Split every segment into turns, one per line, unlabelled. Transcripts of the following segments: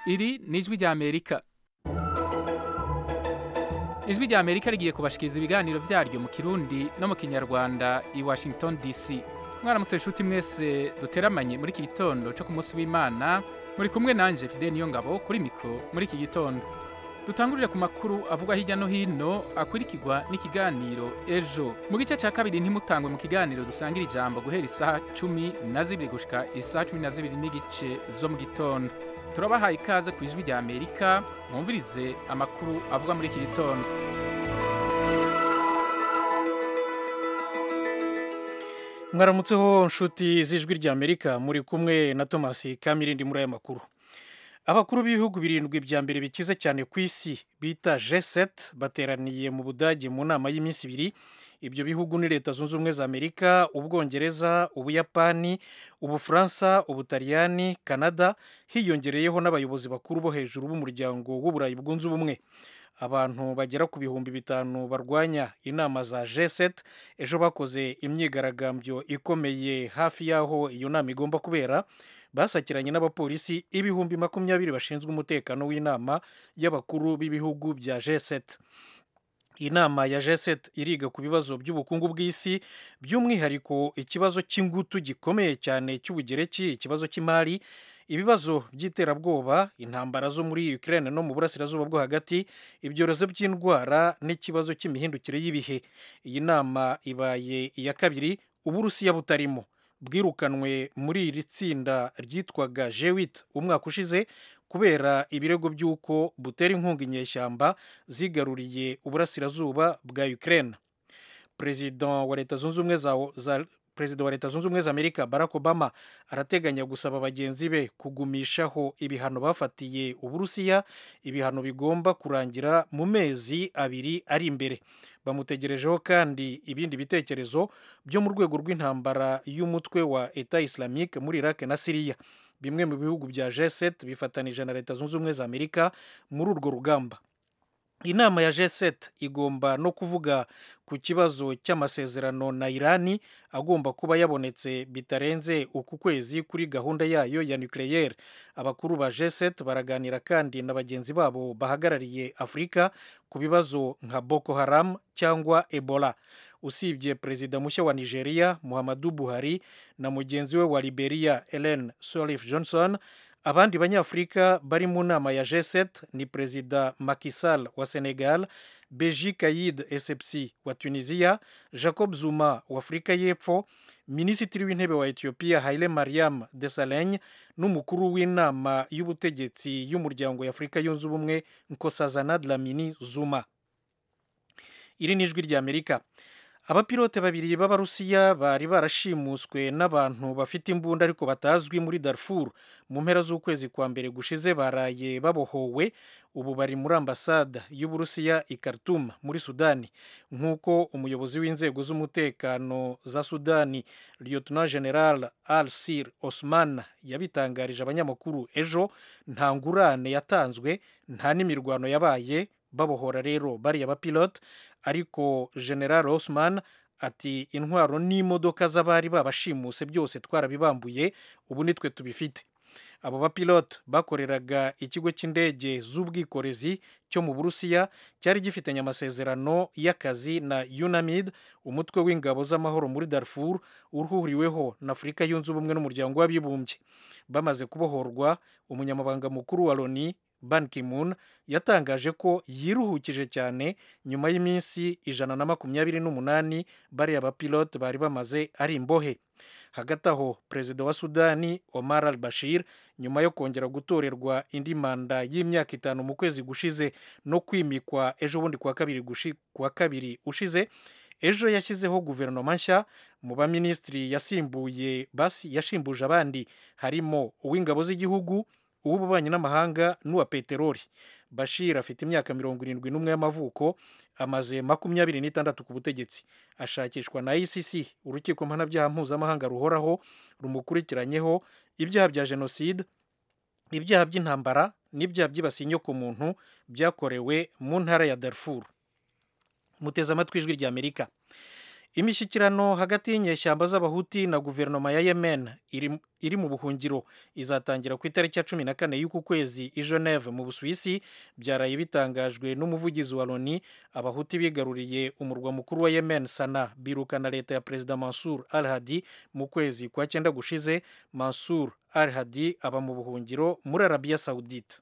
iri ni ijwi ry'amerika ijwi ry'amerika rigiye kubashikiriza ibiganiro vyaryo mu kirundi no mu kinyarwanda i washington dc mwaramutse inshuti mwese duteramanye muri iki gitondo co ku munsi w'imana muri kumwe nanje fide niyo ngabo kuri mikro muri iki gitondo dutangurire ku makuru avugwa hirya no hino akurikirwa n'ikiganiro ejo mu gice ca kabiri ntimutangwe mu kiganiro dusangira ijambo guhera isaha cumi na zibiri gushika isaha cumi na zibiri n'igice zo mu gitondo turabahaye ikaze ku ijwi rya amerika mwumvirize amakuru avugwa muri iki gitondo
mwaramutseho nshuti z'ijwi rya amerika muri kumwe na thomas kamirindi muri aya makuru abakuru b'ibihugu birindwi bya mbere bikize cyane ku isi bita G7 bateraniye mu budage mu nama y'iminsi ibiri ibyo bihugu ni leta zunze ubumwe za amerika ubwongereza ubuyapani ubufaransa ubutaliyani canada hiyongereyeho n'abayobozi bakuru bo hejuru b'umuryango w'uburayi bwunze ubumwe abantu bagera ku bihumbi bitanu barwanya inama za G7 ejo bakoze imyigaragambyo ikomeye hafi y'aho iyo nama igomba kubera basakiranye n'abapolisi ibihumbi makumyabiri bashinzwe umutekano w'inama y'abakuru b'ibihugu bya G7 inama ya G7 iriga ku bibazo by'ubukungu bw'isi by'umwihariko ikibazo cy'ingutu gikomeye cyane cy'ubugereki ikibazo cy'imari ibibazo by'iterabwoba intambara zo muri Ukraine no mu burasirazuba bwo hagati ibyorezo by'indwara n'ikibazo cy'imihindukire y'ibihe iyi nama ibaye iya kabiri uburusiya butarimo bwirukanwe muri iri tsinda ryitwaga G8 umwaka ushize kubera ibirego by'uko butera inkunga inyeshyamba zigaruriye uburasirazuba bwa Ukraine perezida wa leta zunze ubumwe za perezida wa leta zunze ubumwe za amerika barack obama arateganya gusaba bagenzi be kugumishaho ibihano bafatiye uburusiya ibihano bigomba kurangira mu mezi abiri ari imbere bamutegerejeho kandi ibindi bitekerezo byo mu rwego rw'intambara y'umutwe wa eta islamique muri iraq na siriya bimwe mu bihugu bya G7 bifatanije na leta zunze ubumwe za amerika muri urwo rugamba inama ya G7 igomba no kuvuga ku kibazo cy'amasezerano na irani agomba kuba yabonetse bitarenze uku kwezi kuri gahunda yayo ya nucleaire abakuru ba G7 baraganira kandi na bagenzi babo bahagarariye afurika ku bibazo nka boko haram cyangwa ebola usibye perezida mushya wa nigeria muhammadu buhari na mugenzi we wa liberia ellen sirleaf johnson abandi banyafurika bari mu nama ya G7 ni perezida Macky Sall wa Senegal Beji Kayid Essebsi wa Tunisia Jacob Zuma wa Afurika y'Epfo minisitiri w'intebe wa Ethiopia Haile Mariam Desalegn n'umukuru w'inama y'ubutegetsi y'umuryango y'Afurika yunze ubumwe Nkosazana Dlamini Zuma iri ni ijwi ry'Amerika abapilote babiri b'abarusiya bari barashimuswe n'abantu bafite imbunda ariko batazwi muri Darfur mu mpera z'ukwezi kwa mbere gushize baraye babohowe ubu bari muri ambasade y'uburusiya i Khartoum muri sudani nk'uko umuyobozi w'inzego z'umutekano za sudani lieutenant general al sir osman yabitangarije abanyamakuru ejo nta ngurane yatanzwe nta n'imirwano yabaye babohora rero bariya bapilote ariko general Osman ati intwaro n'imodoka z'abari babashimuse byose twarabibambuye ubu nitwe tubifite abo bapilote bakoreraga ikigo cy'indege z'ubwikorezi cyo mu burusiya cyari gifitanye amasezerano y'akazi na unamid umutwe w'ingabo z'amahoro muri darfur uhuriweho na afurika yunze ubumwe n'umuryango w'abibumbye bamaze kubohorwa umunyamabanga mukuru wa loni Ban Ki-moon yatangaje ko yiruhukije cyane nyuma y'iminsi ijana na makumyabiri n'umunani bariya bapilote bari bamaze ari imbohe hagati aho perezida wa sudani omar al bashir nyuma yo kongera gutorerwa indi manda y'imyaka itanu mu kwezi gushize no kwimikwa ejo bundi kuwa kabiri, kuwa kabiri ushize ejo yashyizeho guverinoma nshya mu baminisitiri yasimbuye basi yashimbuje abandi harimo uw'ingabo z'igihugu uw'ububanyi n'amahanga n'uwa peteroli bashir afite imyaka mirongo irindwi n'umwe y'amavuko amaze makumyabiri n'itandatu ku butegetsi ashakishwa na icc urukiko mpanabyaha mpuzamahanga ruhoraho rumukurikiranyeho ibyaha bya jenoside ibyaha by'intambara n'ibyaha byibasiye inyokomuntu byakorewe mu ntara ya darfur muteze amatwi ijwi ry'amerika imishyikirano hagati y'inyeshyamba z'abahuti na guverinoma ya yemen iri, iri mu buhungiro izatangira ku itariki ya cumi na kane y'uku kwezi i geneve mu busuwisi byaraye bitangajwe n'umuvugizi wa loni abahuti bigaruriye umurwa mukuru wa yemen sana birukana leta ya perezida mansur al hadi mu kwezi kwa cyenda gushize mansur al hadi aba mu buhungiro muri arabiya saudite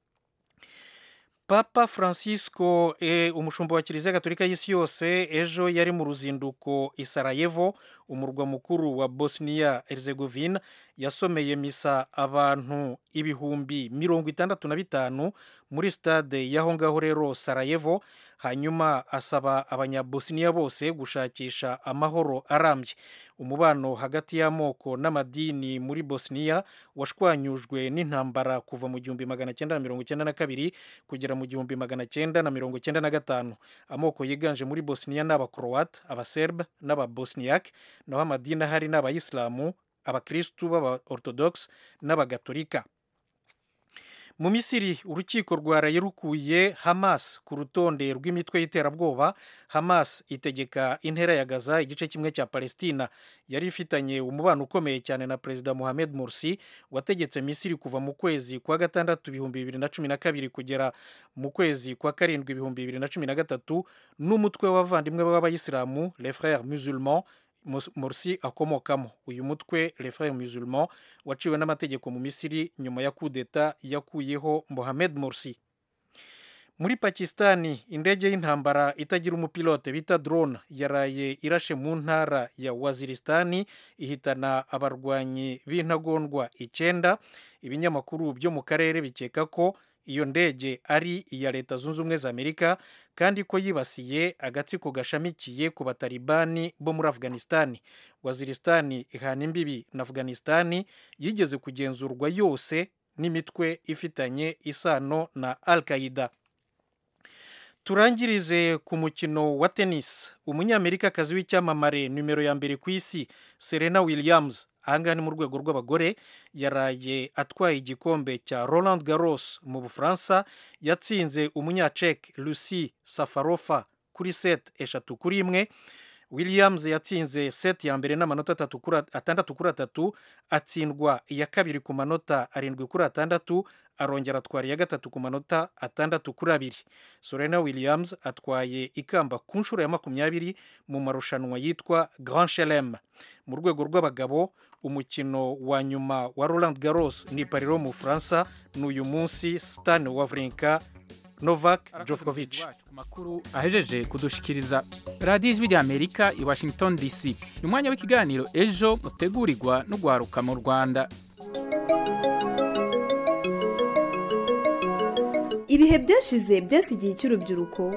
papa francisco e, umushumba wa kiliziya gatolika y'isi yose ejo yari mu ruzinduko i sarajevo umurwa mukuru wa bosnia herzegovina yasomeye misa abantu ibihumbi mirongo itandatu na bitanu muri stade y'aho ngaho rero sarajevo hanyuma asaba abanyabosniya bose gushakisha amahoro arambye umubano hagati y'amoko n'amadini muri bosniya washwanyujwe n'intambara kuva mu gihumbi magana cyenda na mirongo cyenda na kabiri kugera mu gihumbi magana cyenda na mirongo cyenda na gatanu amoko yiganje muri bosniya ni abakroat abaserbe n'ababosniyak naho amadini ahari ni abayisilamu abakirisitu b'aba orthodox n'abagatolika mu misiri urukiko rwaraye rukuye hamas ku rutonde rw'imitwe y'iterabwoba hamas itegeka intera ya gaza igice kimwe cya palestina yari ifitanye umubano ukomeye cyane na perezida mohamed morsi wategetse misiri kuva mu kwezi kwa gatandatu ibihumbi bibiri na cumi na kabiri kugera mu kwezi kwa karindwi ibihumbi bibiri na cumi na gatatu n'umutwe w'abavandimwe b'abayisilamu les frères musulmans morsi akomokamo uyu mutwe les frères musulmans waciwe n'amategeko mu misiri nyuma ya kudeta yakuyeho mohamed morsi muri pakistani indege y'intambara itagira umupilote bita drone yaraye irashe mu ntara ya waziristani ihitana abarwanyi b'intagondwa icyenda ibinyamakuru byo mu karere bikeka ko iyo ndege ari iya leta zunze ubumwe za amerika kandi ko yibasiye agatsiko gashamikiye ku batalibani bo muri afghanistani waziristani ihana imbibi na afghanistani yigeze kugenzurwa yose n'imitwe ifitanye isano na al qaida turangirize ku mukino wa tennis umunyamerikakazi w'icyamamare nimero ya mbere ku isi serena williams ahangaha ni mu rwego rw'abagore yaraye atwaye igikombe cya roland garros mu bufaransa yatsinze umunyacek lucy safarofa kuri set eshatu kuri imwe williams yatsinze set ya mbere n'amanota atandatu kuri atatu atsindwa iya kabiri ku manota arindwi kuri atandatu arongera atwara iya gatatu ku manota atandatu kuri abiri serena williams atwaye ikamba ku nshuro ya makumyabiri mu marushanwa yitwa grand chelem mu rwego rw'abagabo umukino wa nyuma wa roland garros ni pariro mu bufaransa ni uyu munsi stan wawrinka novak djokovic
makuru ahejeje kudushikiriza radiyo ijwi ry'amerika i washington dc ni umwanya w'ikiganiro ejo mutegurirwa no guharuka mu rwanda
ibihe byashize byasigiye icy'urubyiruko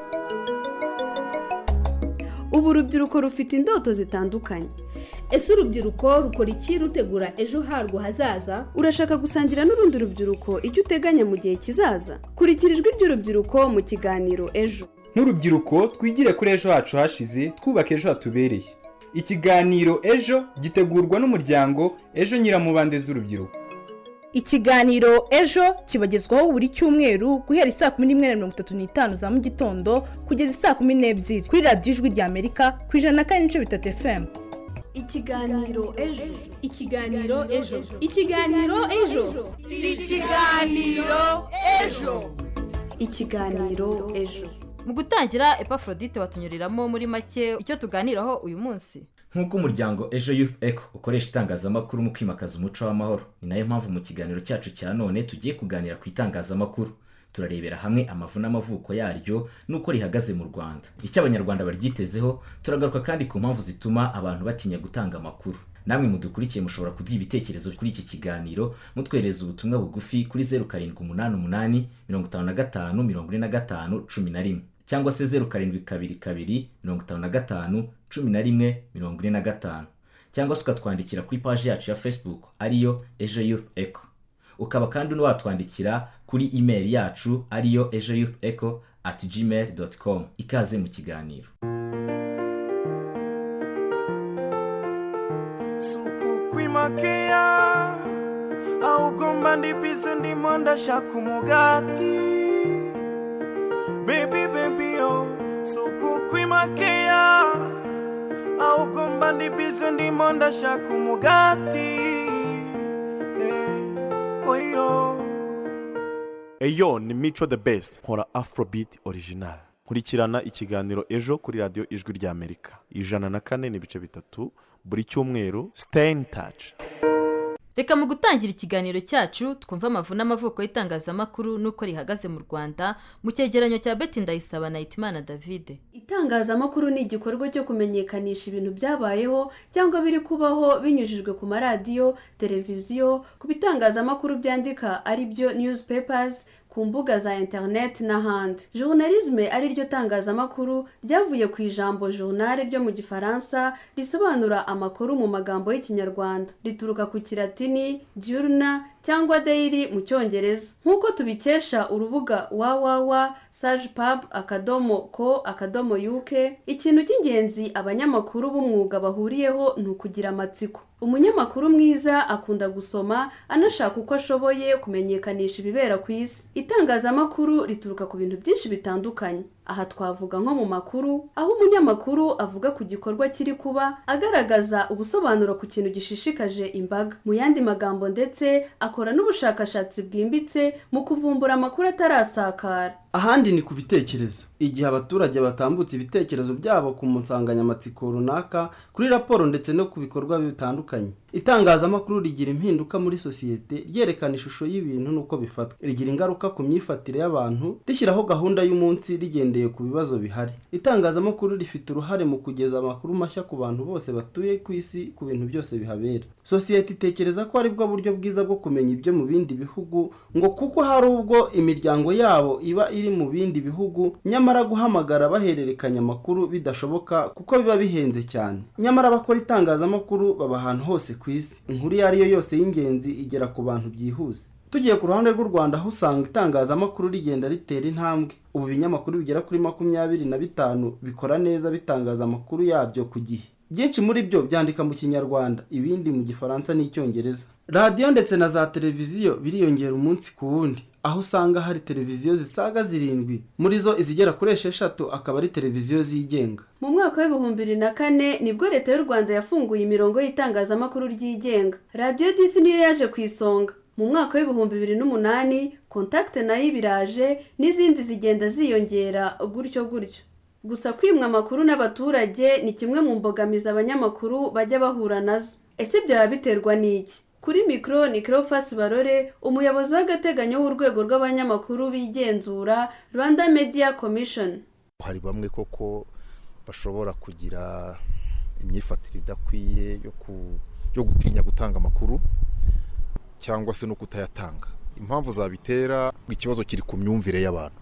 ubu urubyiruko rufite indoto zitandukanye
ese urubyiruko rukora iki rutegura ejo harwo hazaza
urashaka gusangira n'urundi rubyiruko icyo uteganya mu gihe kizaza kurikira ijwi ry'urubyiruko mu kiganiro ejo
nk'urubyiruko twigire kuri ejo hacu hashize twubaka ejo hatubereye ikiganiro ejo gitegurwa n'umuryango ejo nyiramubande z'urubyiruko
ikiganiro ejo kibagezwaho buri cyumweru guhera isaa kumi n'imwe na mirongo itatu n'itanu za mu gitondo kugeza isaa kumi n'ebyiri kuri radiyo ijwi ry'amerika ku ijana na kane n'ibice bitatu efemu
ikiganiro ejo
ikiganiro ejo ikiganiro ejo
ikiganiro ejo
ikiganiro ejo
mu gutangira epafrodite watunyuriramo muri make icyo tuganiraho uyu munsi
nk'uko umuryango ejo youth eco ukoresha itangazamakuru mu kwimakaza umuco w'amahoro ni nayo mpamvu mu kiganiro cyacu cya none tugiye kuganira ku itangazamakuru turarebera hamwe amavu n'amavuko yaryo n'uko rihagaze mu rwanda icyo abanyarwanda baryitezeho turagaruka kandi ku mpamvu zituma abantu batinya gutanga amakuru namwe mudukurikiye mushobora kuduha ibitekerezo kuri iki kiganiro mutwohereza ubutumwa bugufi kuri zeru karindwi umunani umunani mirongo itanu na gatanu mirongo ine na gatanu cumi na rimwe cyangwa se zeru karindwi kabiri kabiri mirongo itanu na gatanu cumi na rimwe mirongo ine na gatanu cyangwa se ukatwandikira kuri paji yacu ya facebook ariyo ejo youth eco ukaba kandi watwandikira kuri imeri yacu ariyo ejo youth eco at gmail doti com ikaze mu kiganiro
sukukwimakea ahubwo ndibize ndimo ndashaka umugati bebi bebi yo sukukwimakea ndi bize ndimo ndashaka umugati Eh, oyo
eyo ni mico the best nkora afrobeat original nkurikirana ikiganiro ejo kuri radiyo ijwi ry'amerika ijana na kane n'ibice bitatu buri cyumweru stay in touch
reka mu gutangira ikiganiro cyacu twumve amavu n'amavuko y'itangazamakuru n'uko rihagaze mu rwanda mu cyegeranyo cya beti ndayisaba na hitimana davide
itangazamakuru ni igikorwa cyo kumenyekanisha ibintu byabayeho cyangwa biri kubaho binyujijwe ku maradiyo televiziyo ku bitangazamakuru byandika ari byo newspapers ku mbuga za interineti n'ahandi journalisme ari ryo tangazamakuru ryavuye ku ijambo journal ryo mu gifaransa risobanura amakuru mu magambo y'ikinyarwanda rituruka ku kilatini diurna cyangwa daily mu cyongereza nk'uko tubikesha urubuga www sajpub akadomo ko akadomo uk ikintu cy'ingenzi abanyamakuru b'umwuga bahuriyeho ni ukugira amatsiko umunyamakuru mwiza akunda gusoma anashaka uko ashoboye kumenyekanisha ibibera ku isi itangazamakuru rituruka ku bintu byinshi bitandukanye aha twavuga nko mu makuru aho umunyamakuru avuga ku gikorwa kiri kuba agaragaza ubusobanuro ku kintu gishishikaje imbaga mu yandi magambo ndetse akora n'ubushakashatsi bwimbitse mu kuvumbura amakuru atarasakara
ahandi ni ku bitekerezo igihe abaturage batambutse ibitekerezo byabo ku nsanganyamatsiko runaka kuri raporo ndetse no ku bikorwa bitandukanye itangazamakuru rigira impinduka muri sosiyete ryerekana ishusho y'ibintu n'uko bifatwa rigira ingaruka ku myifatire y'abantu rishyiraho gahunda y'umunsi rigendeye ku bibazo bihari itangazamakuru rifite uruhare mu kugeza amakuru mashya ku bantu bose batuye ku isi ku bintu byose bihabera sosiyete itekereza ko aribwo buryo bwiza bwo kumenya ibyo mu bindi bihugu ngo kuko hari ubwo imiryango yabo iba iri mu bindi bihugu nyamara guhamagara bahererekanya amakuru bidashoboka kuko biba bihenze cyane nyamara abakora itangazamakuru baba ahantu hose ku isi inkuru iyo ari yo yose y'ingenzi igera ku bantu byihuse tugiye ku ruhande rw'u rwanda aho usanga itangazamakuru rigenda ritera intambwe ubu ibinyamakuru bigera kuri makumyabiri na bitanu bikora neza bitangaza amakuru yabyo ku gihe byinshi muri byo byandika mu kinyarwanda ibindi mu gifaransa n'icyongereza radiyo ndetse na za televiziyo biriyongera umunsi ku wundi aho usanga hari televiziyo zisaga zirindwi muri zo izigera kuri esheshatu akaba ari televiziyo zigenga
mu mwaka w'ibihumbi bibiri na kane nibwo leta y'u rwanda yafunguye imirongo y'itangazamakuru ryigenga radiyo disi niyo yaje ku isonga mu mwaka w'ibihumbi bibiri n'umunani kontakite nayo ibiraje n'izindi zigenda ziyongera gutyo gutyo gusa kwimwa amakuru n'abaturage ni kimwe mu mbogamizi abanyamakuru bajya bahura nazo ese byaba biterwa n'iki kuri mikoro ni kirofasi barore umuyobozi w'agateganyo w'urwego rw'abanyamakuru bigenzura rwanda media commission
hari bamwe koko bashobora kugira imyifatire idakwiye yo gutinya gutanga amakuru cyangwa se no kutayatanga impamvu zabitera ikibazo kiri ku myumvire y'abantu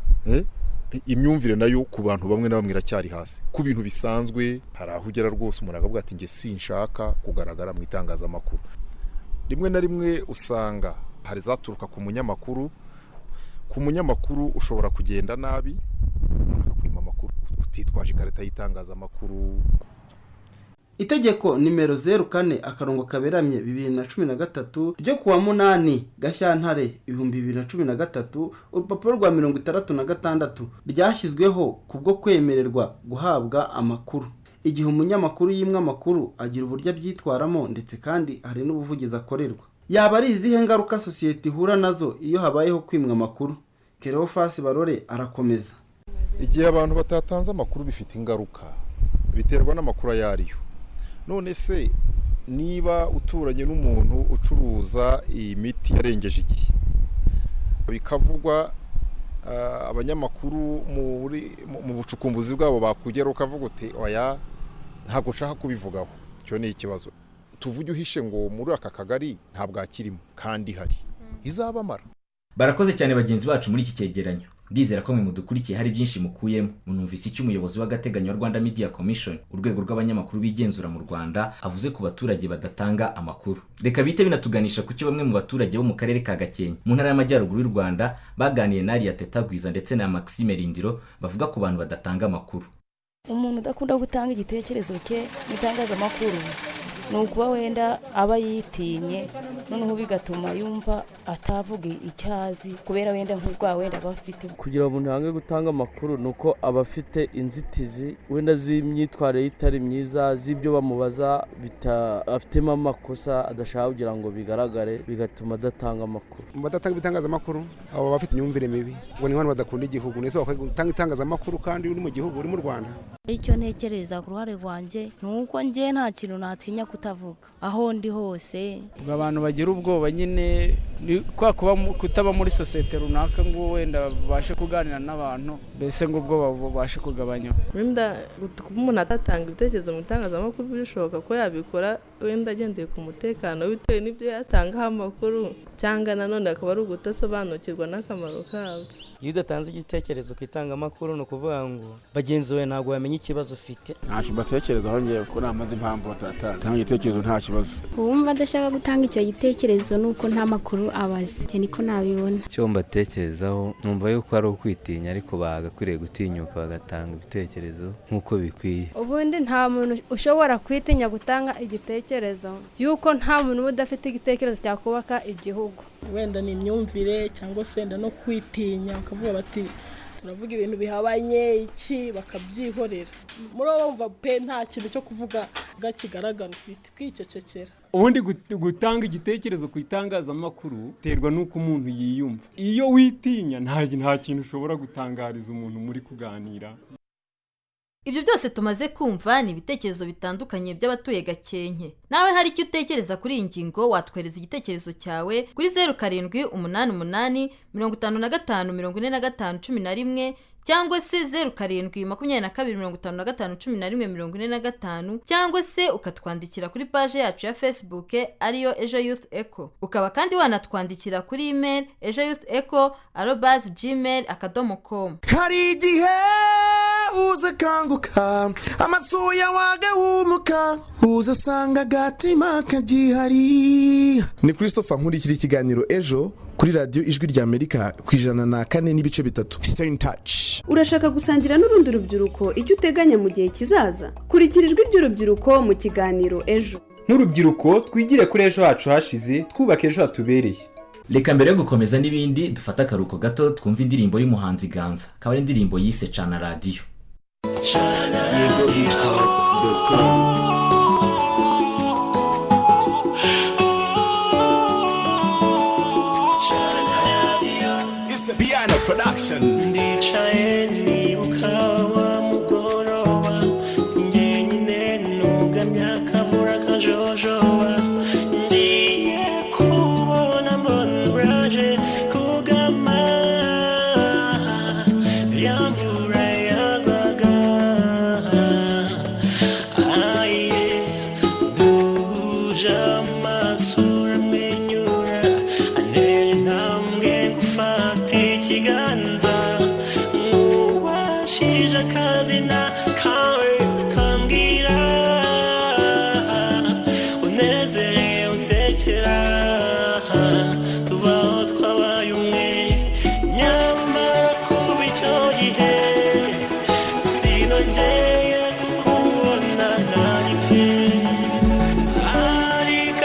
imyumvire nayo ku bantu bamwe na bamwe iracyari hasi ku bintu bisanzwe hari aho ugera rwose umuntu akavuga ati nge sinshaka kugaragara mu itangazamakuru rimwe na rimwe usanga hari zaturuka ku munyamakuru ku munyamakuru ushobora kugenda nabi umuntu akakwima amakuru utitwaje ikarita y'itangazamakuru
itegeko nimero zeru kane akarongo kaberamye bibiri na cumi na gatatu ryo kuwa munani gashyantare ibihumbi bibiri na cumi na gatatu urupapuro rwa mirongo itandatu na gatandatu ryashyizweho kubwo kwemererwa guhabwa amakuru igihe umunyamakuru yimwe amakuru agira uburyo abyitwaramo ndetse kandi hari n'ubuvugizi akorerwa yaba ari izihe ngaruka sosiyete ihura nazo iyo habayeho kwimwa amakuru kerofasi barore arakomeza
igihe abantu batatanze amakuru bifite ingaruka biterwa n'amakuru ayo ariyo none se niba uturanye n'umuntu ucuruza iyi miti yarengeje igihe bikavugwa abanyamakuru mu bucukumbuzi bwabo bakugera ukavuga uti oya ntabwo nshaka kubivugaho icyo ni ikibazo tuvuge uhishe ngo muri aka kagari ntabwo akirimo kandi hari izabamara
barakoze cyane bagenzi bacu muri iki cyegeranyo ndizera ko mwe mudukurikiye hari byinshi mukuyemo munumvise icyo umuyobozi w'agateganyo wa rwanda media commission urwego rw'abanyamakuru bigenzura mu rwanda avuze ku baturage badatanga amakuru reka bite binatuganisha ku cyo bamwe mu baturage bo mu karere ka gakenke mu ntara y'amajyaruguru y'u rwanda baganiye na ariya tetagwiza ndetse na maxime rindiro bavuga ku bantu badatanga amakuru
umuntu udakunda gutanga igitekerezo cye mu itangazamakuru ni ukuba wenda aba yitinye noneho bigatuma yumva atavuga icyo azi kubera wenda nk'ubwa wenda aba afite
kugira ngo umuntu yange gutanga amakuru ni uko aba afite inzitizi wenda z'imyitwarire itari myiza z'ibyo bamubaza afitemo amakosa adashaka kugira ngo bigaragare bigatuma adatanga amakuru
mu badatanga ibitangazamakuru abo bafite imyumvire mibi ngo ni abantu badakunda igihugu ndetse bakwiye gutanga itangazamakuru kandi uri mu gihugu uri mu rwanda
icyo ntekereza ku ruhare rwanjye ni uko njye nta kintu natinya kutavuga aho ndi hose
ubwo abantu bagira ubwoba nyine ni kwa kuba kutaba muri sosiyete runaka ngo wenda babashe kuganira n'abantu mbese ngo ubwoba bubashe kugabanywa
wenda kuba umuntu atatanga ibitekerezo mu itangazamakuru bishoboka ko yabikora wenda agendeye ku mutekano bitewe n'ibyo yatangaho amakuru cyangwa nanone akaba ari ugutasobanukirwa n'akamaro kabyo
iyo udatanze igitekerezo ku itangamakuru ni ukuvuga ngo bagenzi bawe ntabwo bamenya ikibazo ufite
ntacyo mbatekerezaho ngewe kuko namaze impamvu batatanga igitekerezo nta kibazo
uwumva adashaka gutanga icyo gitekerezo ni uko nta makuru abazi cyane niko nabibona
icyo mbatekerezaho numva yuko ari ukwitinya ariko bagakwiriye gutinyuka bagatanga ibitekerezo nk'uko bikwiye
ubundi nta muntu ushobora kwitinya gutanga igitekerezo yuko nta muntu uba udafite igitekerezo cyakubaka igihugu
wenda ni imyumvire cyangwa se wenda no kwitinya bakavuga bati turavuga ibintu bihabanye iki bakabyihorera muri bo bumva pe nta kintu cyo kuvuga kigaragara ufite kwicecekera
ubundi gutanga igitekerezo ku itangazamakuru biterwa n'uko umuntu yiyumva iyo witinya nta kintu ushobora gutangariza umuntu muri kuganira
ibyo byose tumaze kumva ni ibitekerezo bitandukanye by'abatuye gakenke nawe hari icyo utekereza kuri iyi ngingo watwohereza igitekerezo cyawe kuri zeru karindwi umunani umunani mirongo itanu na gatanu mirongo ine na gatanu cumi na rimwe cyangwa se zeru karindwi makumyabiri na kabiri mirongo itanu na gatanu cumi na rimwe mirongo ine na gatanu cyangwa se ukatwandikira kuri paje yacu ya facebook ariyo ejo youth eco ukaba kandi wanatwandikira kuri email ejo youth eco arobazi gmail akadomo komu
hari igihe uza akanguka amasuya wagahumuka uza asanga agatima kagihari
ni christopher nkurikira ikiganiro ejo kuri radiyo ijwi ry'amerika ku ijana na kane n'ibice bitatu
stay in touch
urashaka gusangira n'urundi rubyiruko icyo uteganya mu gihe kizaza kurikira ijwi ry'urubyiruko mu kiganiro ejo
nk'urubyiruko twigire kuri ejo hacu hashize twubaka ejo hatubereye
reka mbere yo gukomeza n'ibindi dufate akaruhuko gato twumve indirimbo y'umuhanzi ganza akaba ari indirimbo yise cana radiyo
yego doti komu
Piano production.
ndicaye nibuka wa mugoroba njyenyine nugamye akavura kajojoba ngiye kubona mbona uraje kugama ya mvura yagwaga aye duje amaso uramwenyura antera intambwe gufata ikiganza nk'uwashije akazina kawe kambwira unezerewe unsekera tubaho twabaye umwe nyamara kuba icyo gihe sinongeye kukubona na rimwe ariko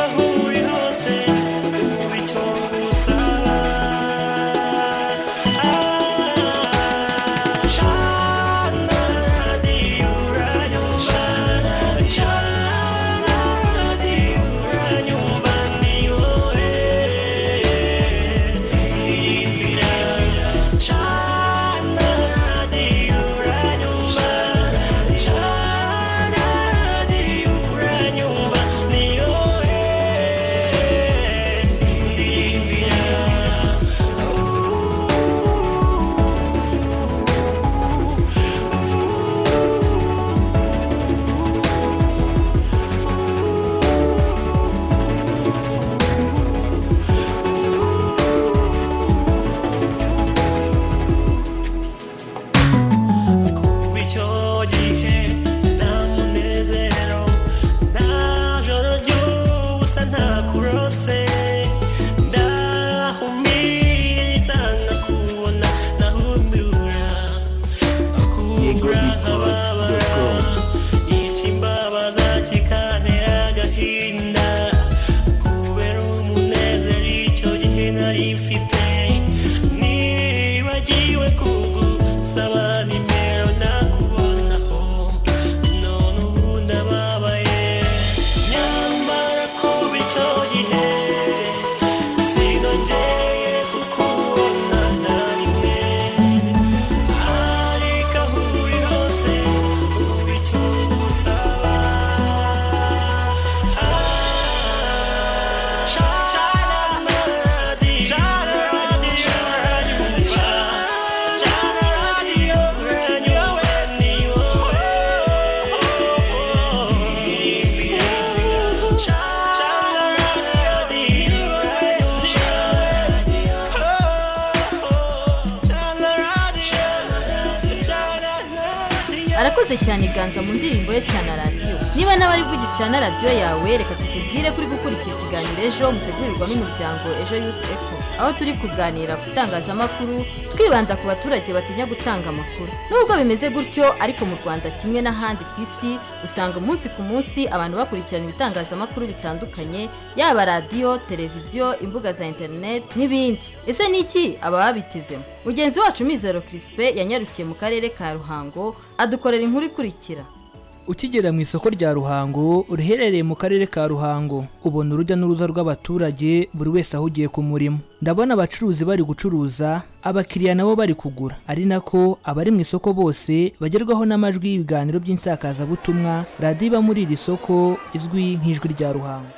urakoze cyane ganza mu ndirimbo ye cyane radiyo niba nawe ari bwo ugicana radiyo yawe reka tukubwire kuri gukurikira ikiganiro ejo mutegurirwa n'umuryango ejo yufu eko aho turi kuganira ku itangazamakuru twibanda ku baturage batinya gutanga amakuru nubwo bimeze gutyo ariko mu rwanda kimwe n'ahandi ku isi usanga umunsi ku munsi abantu bakurikirana ibitangazamakuru bitandukanye yaba radiyo televiziyo imbuga za interineti n'ibindi ese ni iki aba babitezemo mugenzi wacu mizero kirisipe yanyarukiye mu karere ka ruhango adukorera inkuru ikurikira
ukigera mu isoko rya ruhango riherereye mu karere ka ruhango ubona urujya n'uruza rw'abaturage buri wese ahugiye ku murimo ndabona abacuruzi bari gucuruza abakiriya nabo bari kugura ari nako abari mu isoko bose bagerwaho n'amajwi y'ibiganiro by'insakazabutumwa radiyo iba muri iri soko izwi nk'ijwi rya ruhango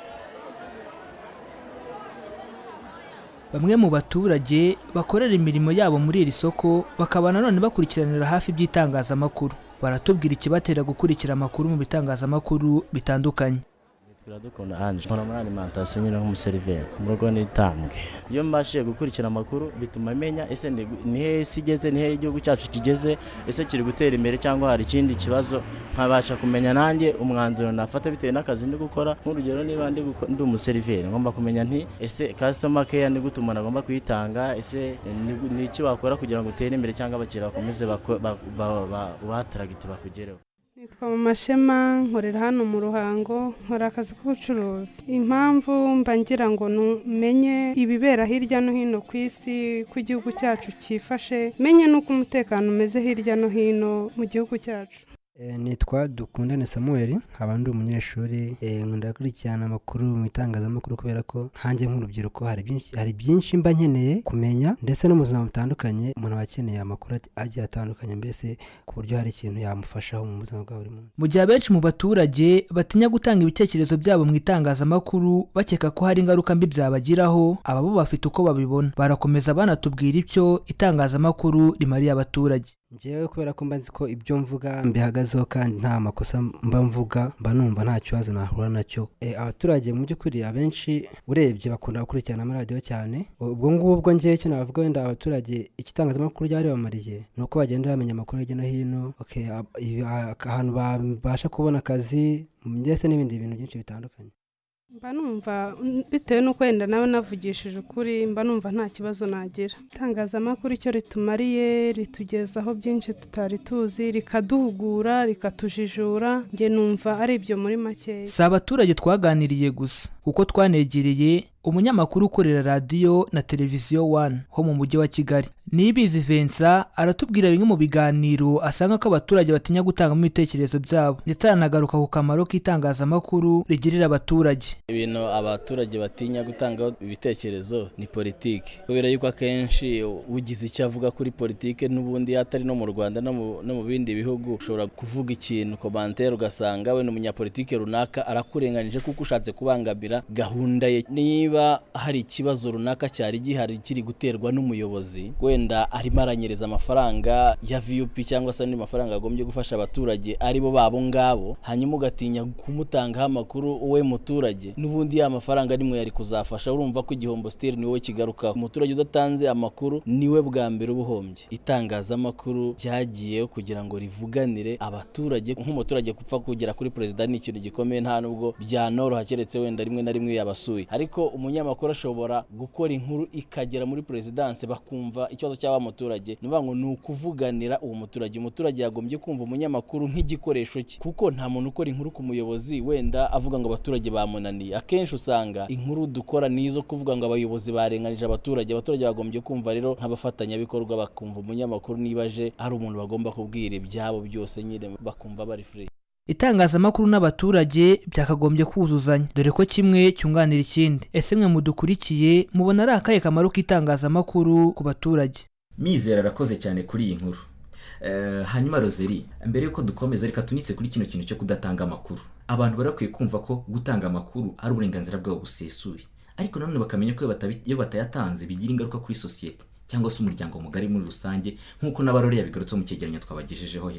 bamwe mu baturage bakorera imirimo yabo muri iri soko bakaba nanone bakurikiranira hafi iby'itangazamakuru baratubwira ikibatera gukurikira amakuru mu bitangazamakuru bitandukanye
turadukunda anje nkora muri alimantasiyo nyine nk'umuseriveri mu rugo n'itambwe iyo mbashije gukurikira amakuru bituma menya ese ni ni hehe isi igeze ni hehe igihugu cyacu kigeze ese kiri gutera imbere cyangwa hari ikindi kibazo nkabasha kumenya nanjye umwanzuro nafata bitewe n'akazi ndi gukora nk'urugero niba ndi guko- ndi umuseriveri ngomba kumenya nti ese kasitoma keya ni gute umuntu agomba kuyitanga ese ni- ni iki wakora kugira ngo utere imbere cyangwa abakiriya bakomeze bako- ba- ba- ba- ubahataragite bakugereho
Nitwa mu mashema nkorera hano mu ruhango nkora akazi k'ubucuruzi impamvu mba ngira ngo numenye ibibera hirya no hino ku isi ko igihugu cyacu cyifashe menye n'uko umutekano umeze hirya no hino mu gihugu cyacu
Eh, nitwa dukundane samuel nkaba ndi umunyeshuri eh, nkunda gukurikirana amakuru mu itangazamakuru kubera ko nkanjye nk'urubyiruko hari byinshi hari byinshi mba nkeneye kumenya ndetse no mu buzima butandukanye umuntu aba akeneye amakuru ati- agiye atandukanye mbese ku buryo hari ikintu yamufashaho mu buzima bwa buri munsi
mu gihe abenshi mu baturage batinya gutanga ibitekerezo byabo mu itangazamakuru bakeka ko hari ingaruka mbi byabagiraho aba bo bafite uko babibona barakomeza banatubwira icyo itangazamakuru rimariye abaturage
njyewe kubera ko mba nzi ko ibyo mvuga mbihagazeho kandi nta makosa mba mvuga mba numva nta kibazo nahura nacyo Eh, abaturage mu by'ukuri abenshi urebye bakunda gukurikirana amaradiyo cyane ubwo ngubwo njyewe icyo navuga wenda abaturage igitangazamakuru ryari bamariye ni uko bagenda bamenya amakuru hirya no hino okay, ab- ibi- a- ahantu babasha kubona akazi ndetse n'ibindi bintu byinshi bitandukanye
mba numva mm, bitewe n'uko wenda nawe navugishije ukuri mba numva nta kibazo nagira itangazamakuru icyo ritumariye ritugezaho byinshi tutari tuzi rikaduhugura rikatujijura njye numva ari ibyo muri makeya
si abaturage twaganiriye gusa kuko twanegereye umunyamakuru ukorera radiyo na televiziyo wani ho mu mujyi wa kigali nibizi vensa aratubwira bimwe mu biganiro asanga ko abaturage batinya gutangamo ibitekerezo byabo ndetse aranagaruka ku kamaro k'itangazamakuru rigirira abaturage
ibintu abaturage batinya gutanga ibitekerezo ni politiki kubera yuko akenshi ugize icyo avuga kuri politiki n'ubundi atari no mu rwanda no mu- no mu bindi bihugu ushobora kuvuga ikintu komantere ugasanga wenda umunyapolitiki runaka arakurenganyije kuko ushatse kubangamira gahunda ye niba hari ikibazo runaka cyari gihari kiri guterwa n'umuyobozi wenda arimo aranyereza amafaranga ya vup cyangwa se andi mafaranga agombye gufasha abaturage ari bo babo ngabo hanyuma ugatinya kumutangaho amakuru we muturage n'ubundi ya mafaranga nimwe yari kuzafasha urumva ko igihombo sitiri ni wowe kigarukaho umuturage udatanze amakuru niwe bwa mbere uba uhombye itangazamakuru ryagiyeho kugira ngo rivuganire abaturage nk'umuturage gupfa kugera kuri perezida ni ikintu gikomeye nta nubwo byanoroha keretse wenda rimwe na rimwe yabasuye ariko umunyamakuru ashobora gukora inkuru ikagera muri perezidanse bakumva ikibazo cy'aba muturage ni ukuvuga ngo ni ukuvuganira uwo muturage umuturage yagombye kumva umunyamakuru nk'igikoresho cye kuko nta muntu ukora inkuru ku muyobozi wenda avuga ngo abaturage bamunaniye akenshi usanga inkuru dukora ni izo kuvuga ngo abayobozi barenganije abaturage abaturage bagombye kumva rero nk'abafatanyabikorwa bakumva umunyamakuru niba aje ari umuntu bagomba kubwira ibyabo byose nyine bakumva bari free
itangazamakuru n'abaturage byakagombye kuzuzanya dore ko kimwe cyunganira ikindi ese mwe mudukurikiye mubona ari akahe kamaro k'itangazamakuru ku baturage
mizero arakoze cyane kuri iyi nkuru Eh, hanyuma rozeri mbere yuko dukomeza reka tunitse kuri kino kintu cyo kudatanga amakuru abantu barakwiye kumva ko gutanga amakuru ari uburenganzira bwabo busesuye ariko nanone bakamenya ko iyo batabi- iyo batayatanze bigira ingaruka kuri sosiyete cyangwa se umuryango mugari muri rusange nk'uko n'abarore yabigarutseho mu cyegeranyo twabagejejeho hejuru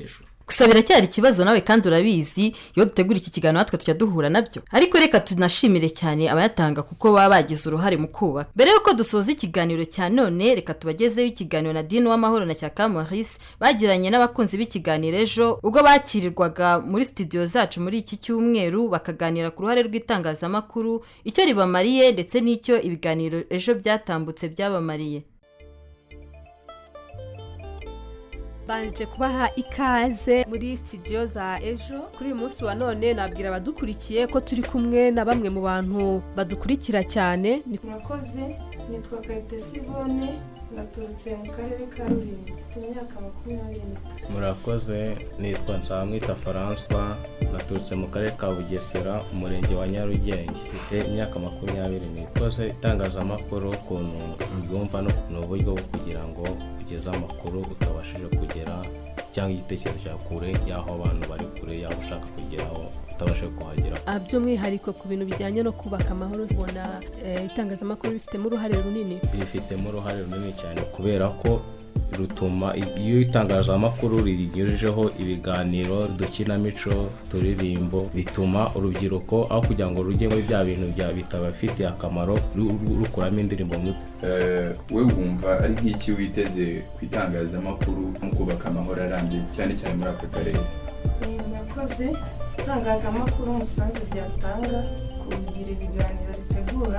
gusa biracyari ikibazo nawe kandi urabizi iyo dutegura iki kiganiro natwe tujya duhura nabyo ariko reka tunashimire cyane abayatanga kuko baba bagize uruhare mu kubaka mbere y'uko dusoza ikiganiro cya none reka tubagezeho ikiganiro na dini w'amahoro na cyaka maurice bagiranye n'abakunzi b'ikiganiro ejo ubwo bakirirwaga muri studio zacu muri iki cyumweru bakaganira ku ruhare rw'itangazamakuru icyo ribamariye ndetse n'icyo ibiganiro ejo byatambutse byabamariye
banje kubaha ikaze muri studio za ejo kuri uyu munsi wa none nabwira abadukurikiye ko turi kumwe na bamwe mu bantu badukurikira cyane ni
murakoze nitwa kayitesi ivone naturutse mu karere ka rulindo mfite imyaka makumyabiri n'itatu
murakoze nitwa nsamwita François naturutse mu karere ka bugesera umurenge wa nyarugenge mfite imyaka makumyabiri n'ikoze itangazamakuru ukuntu mbyumva ni uburyo bwo kugira ngo ugeze amakuru utabashije kugera cyangwa igitekerezo cya kure y'aho abantu bari kure y'aho ushaka kugeraho utabashije kuhagera
Ah, by'umwihariko ku bintu bijyanye no kubaka amahoro tubona eh, itangazamakuru bifitemo uruhare runini
rifitemo uruhare runini cyane kubera ko rutuma iyo itangazamakuru rinyujijeho ibiganiro udukinamico turirimbo bituma urubyiruko aho kugira ngo rujye muri bya bintu bya bitabafitiye akamaro ru- ru- rukuramo indirimbo mu
we wumva ari nk'iki witeze ku itangazamakuru mu kubaka amahoro arambye cyane cyane muri aka karere
Eh, murakoze itangazamakuru umusanzu ryatanga kugira ibiganiro ritegura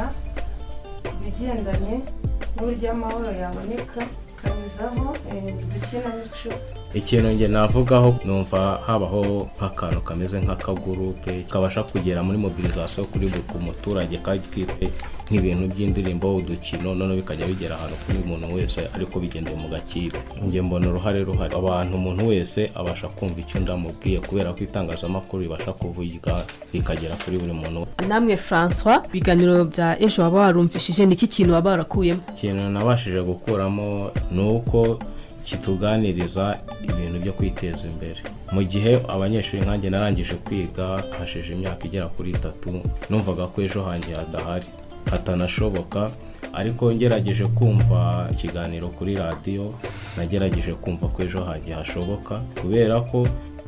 ibigendanye n'uburyo amahoro yaboneka kanyuzaho eh, udukinamico
ikintu njye navugaho numva habaho nk'akantu kameze nk'akagurupe kabasha kugera muri mobilizasiyo kuri buri ku muturage kandi twite nk'ibintu by'indirimbo udukino noneho bikajya bigera ahantu kuri buri muntu wese ariko bigendeye mu gaciro njye mbona uruhare ruhari abantu umuntu wese abasha kumva icyo ndamubwiye kubera ko itangazamakuru ribasha kuvuga rikagera kuri buri muntu
namwe francois ibiganiro bya ejo waba warumvishije ni iki kintu waba warakuyemo
ikintu nabashije gukuramo ni uko kituganiriza ibintu byo kwiteza imbere mu gihe abanyeshuri nkanjye narangije kwiga hashize imyaka igera kuri itatu numvaga ko ejo hanjye hadahari hatanashoboka ariko ngerageje kumva ikiganiro kuri radiyo nagerageje kumva ko ejo hanjye hashoboka kubera ko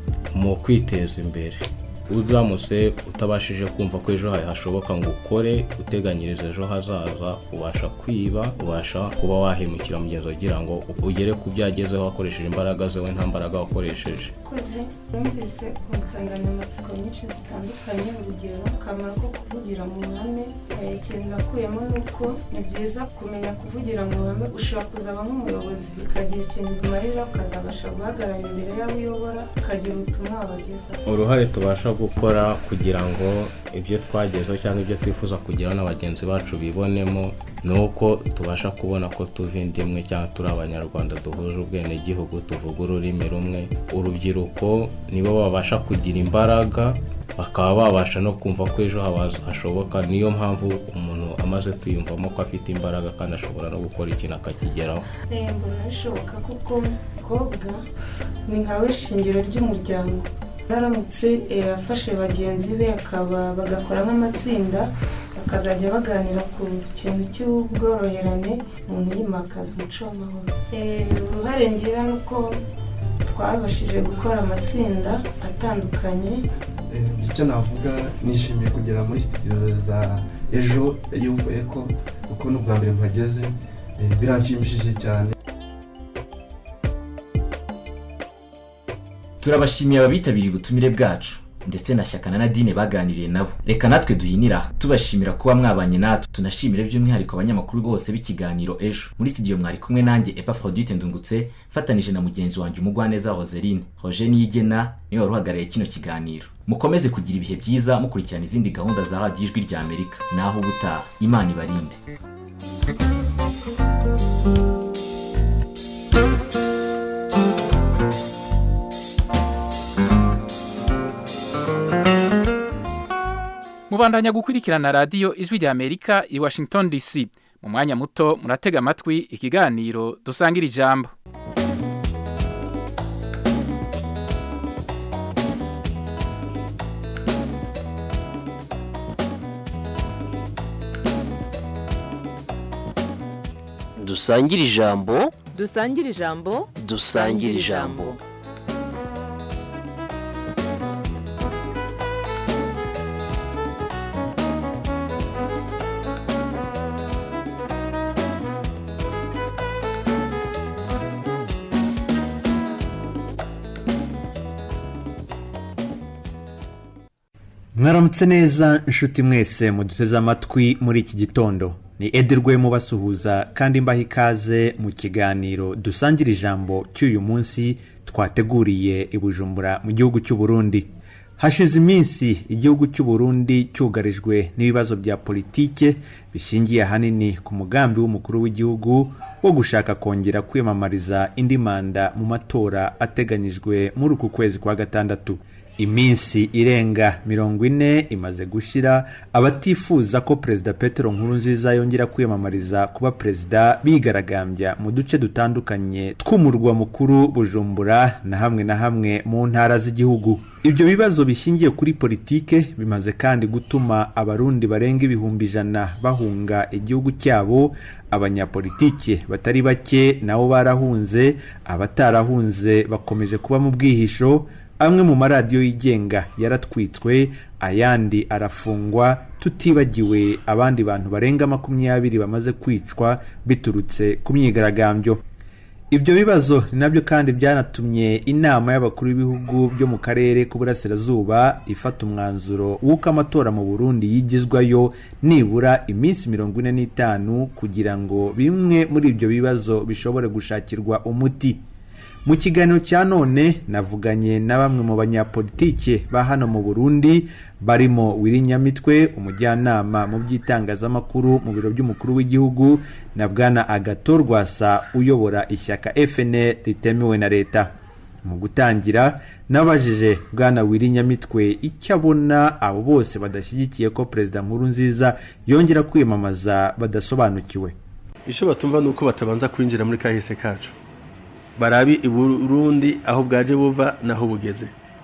mu kwiteza imbere uramutse utabashije kumva ko ejo hawe hashoboka ngo ukore uteganyirize ejo hazaza ubasha kwiba ubasha kuba wahemukira mugenzi ugira ngo ugere ku byo yagezeho wakoresheje imbaraga ze we nta mbaraga wakoresheje
koze numvise ku nsanganyamatsiko nyinshi zitandukanye urugero akamaro ko kuvugira mu ruhame eh, ikintu nakuyemo ni uko ni byiza kumenya kuvugira mu ruhame ushobora kuzaba nk'umuyobozi ukagira ikintu bimarira ukazabasha guhagarara imbere y'abo uyobora ukagira ubutumwa wabagezaho
uruhare tubasha gukora kugira ngo ibyo twagezeho cyangwa ibyo twifuza kugeraho na bagenzi bacu bibonemo ni uko tubasha kubona ko tuva inda imwe cyangwa turi abanyarwanda duhuje ubwenegihugu tuvuga ururimi rumwe urubyiruko nibo babasha kugira imbaraga bakaba babasha no kumva ko ejo habaza hashoboka niyo mpamvu umuntu amaze kwiyumvamo ko afite imbaraga kandi ashobora no gukora ikintu akakigeraho
Eh, mbona bishoboka kuko umukobwa ni nka we shingiro ry'umuryango aramutse eh, afashe bagenzi be akaba bagakora nk'amatsinda bakazajya baganira ku kintu cy'ubworoherane umuntu yimakaza umuco w'amahoro Eh, uruhare ngira ni uko twabashije gukora amatsinda atandukanye
icyo navuga nishimiye kugera muri sitidiyo za ejo yuvuye ko kuko n'ubwa mbere mpageze eh, biranshimishije cyane
turabashimiye ababitabiriye ubutumire bwacu ndetse na shyaka na nadine baganiriye nabo reka natwe duhinira tubashimira kuba mwabanye natwe tunashimire by'umwihariko abanyamakuru bose b'ikiganiro ejo muri studio mwari kumwe nanjye epafrodite ndungutse mfatanije na mugenzi wanjye umugwaneza roseline roger niyigena niwe wari uhagarariye kino kiganiro mukomeze kugira ibihe byiza mukurikirana izindi gahunda za radiyo ijwi rya amerika naho ubutaha imana ibarinde
mubandanya gukurikirana radiyo ijwi rya amerika i washington dc mu mwanya muto muratega amatwi ikiganiro dusangira ijambo
dusangire ijambo
dusangire ijambo
dusangire ijambo
mwaramutse neza inshuti mwese muduteze amatwi muri iki gitondo ni edirwe mubasuhuza kandi mbaha ikaze mu kiganiro dusangira ijambo cy'uyu munsi twateguriye i bujumbura mu gihugu cy'u Burundi hashize iminsi igihugu cy'u Burundi cyugarijwe n'ibibazo bya politike bishingiye ahanini ku mugambi w'umukuru w'igihugu wo gushaka kongera kwiyamamariza indi manda mu matora ateganyijwe muri uku kwezi kwa gatandatu iminsi irenga mirongo ine imaze gushira abatifuza ko perezida petero nkurunziza yongera kwiyamamariza kuba perezida bigaragambya mu duce dutandukanye tw'umurwa mukuru bujumbura na hamwe na hamwe mu ntara z'igihugu ibyo bibazo bishingiye kuri politike bimaze kandi gutuma abarundi barenga ibihumbi ijana bahunga igihugu cyabo abanyapolitike batari bake nabo barahunze abatarahunze bakomeje kuba mu bwihisho amwe mu maradiyo yigenga yaratwitswe ayandi arafungwa tutibagiwe abandi bantu barenga makumyabiri bamaze kwicwa biturutse ku myigaragambyo ibyo bibazo ni nabyo kandi byanatumye inama y'abakuru b'ibihugu byo mu karere k'uburasirazuba ifata umwanzuro w'uko amatora mu burundi yigizwayo nibura iminsi mirongo ine n'itanu kugira ngo bimwe muri ibyo bibazo bishobore gushakirwa umuti mu kiganiro cya none navuganye na bamwe mu banyapolitike ba hano mu burundi barimo wirinyamitwe umujyanama mu by'itangazamakuru mu biro by'umukuru w'igihugu na bwana agato rwasa uyobora ishyaka fnl ritemewe na leta mu gutangira nabajije bwana wirinyamitwe icyo abona abo bose badashyigikiye ko perezida nkuru nziza yongera kwiyamamaza badasobanukiwe
icyo batumva ni uko batabanza kwinjira muri kahise kacu barabi i burundi aho bwaje buva naho bugeze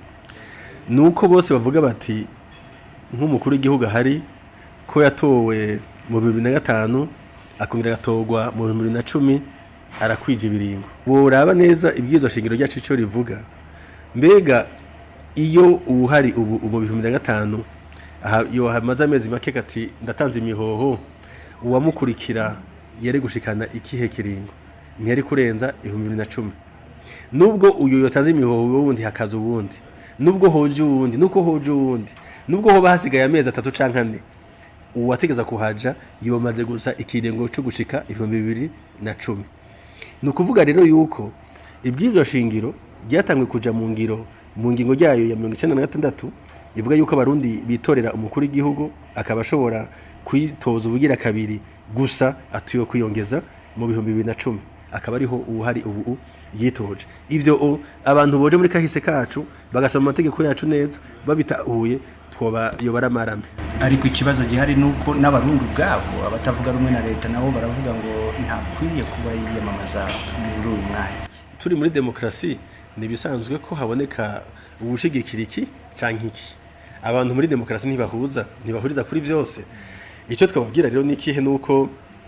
ni uko bose bavuga bati nk'umukuru w'igihugu ahari ko yatowe mu bibiri na gatanu akongera agatorwa mu bihumbi bibiri na cumi arakwija ibiringo woraba neza ibyizo shingiro ryacu icyo rivuga mbega iyo uwuhari ubu mu bihumbi bibiri na gatanu iyo hamaze amezi make kati ndatanze imihoho uwamukurikira yari gushikana ikihe kiringo ntiyari kurenza ibihumbi bibiri na cumi nubwo uyu yotaze imihoho wundi hakaza uwundi nubwo hoje uwundi nuko hoje uwundi nubwo hoba hasigaye amezi atatu canke ane uwategeza kuhaja yomaze gusa ikirengo cyo gushika ibihumbi bibiri na cumi ni ukuvuga rero yuko ibwirizwa shingiro ryatangwe kuja mu ngiro mu ngingo ryayo ya mirongo icyenda na gatandatu ivuga yuko abarundi bitorera umukuru w'igihugu akaba ashobora kwitoza ubugira kabiri gusa atuye kwiyongeza mu bihumbi bibiri na cumi akaba ariho ubuhari ubu yitoje ibyo abantu boje muri kahise kacu bagasoma amategeko yacu neza babitahuye twoba yobara amarame
ariko ikibazo gihari ni uko n'abarundi ubwabo abatavuga rumwe na leta nabo baravuga ngo ntakwiye kuba yiyamamaza muri uyu mwanya
turi muri demokarasi ni ibisanzwe ko haboneka ubushigikira iki cyangwa iki abantu muri demokarasi ntibahuza ntibahuriza kuri byose icyo twababwira rero ni ikihe ni uko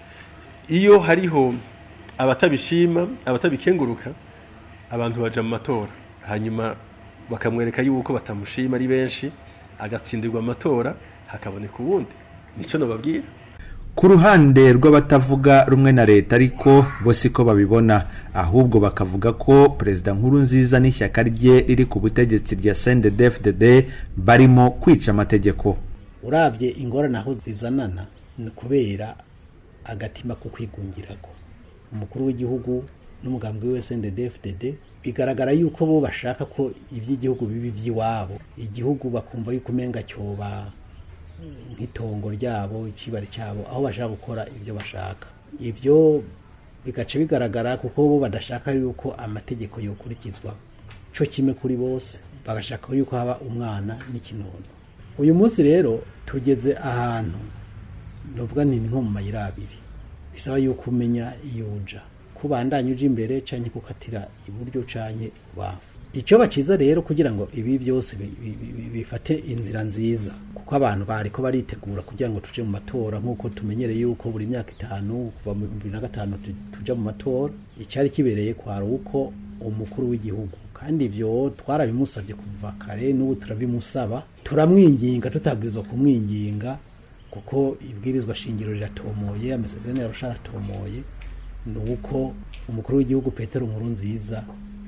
iyo hariho abatabishima abatabikenguruka abantu baja mu matora hanyuma bakamwereka yuko batamushima ari benshi agatsindirwa amatora hakaboneka uwundi nicyo nababwira
ku ruhande rw'abatavuga rumwe na leta ariko bo siko babibona ahubwo bakavuga ko perezida nkuru nziza n'ishyaka rye riri ku butegetsi rya CNDD-FDD barimo kwica amategeko
urabye ingorane aho zizanana ni kubera agatima ko kwigungirako umukuru w'igihugu n'umugambi we SNDD-FDD bigaragara yuko bo bashaka ko iby'igihugu bibi by'iwabo igihugu bakumva yuko umenga cyoba nk'itongo ryabo ikibari cyabo aho bashaka gukora ibyo bashaka ibyo bigaca bigaragara kuko bo badashaka yuko amategeko yokurikizwa cyo kimwe kuri bose bagashaka yuko haba umwana n'ikinono uyu munsi rero tugeze ahantu ndavuga nti ni nko mu mayira abiri bisaba yuko umenya iyo uja kubandanya uje imbere canke kukatira iburyo canke ibubafu icyo baciza rero kugira ngo ibi byose bifate inzira nziza kuko abantu bariko baritegura kugira ngo tuje mu matora nk'uko tumenyereye yuko buri myaka itanu kuva mu bibiri na gatanu tuja mu matora icyari kibereye kwari uko umukuru w'igihugu kandi ivyo twarabimusabye kuva kare n'ubu turabimusaba turamwinginga tutabwirizwa kumwinginga kuko ibwirizwa shingiro riratomoye amasezerano yarusha aratomoye ni uko umukuru w'igihugu petero nkuru nziza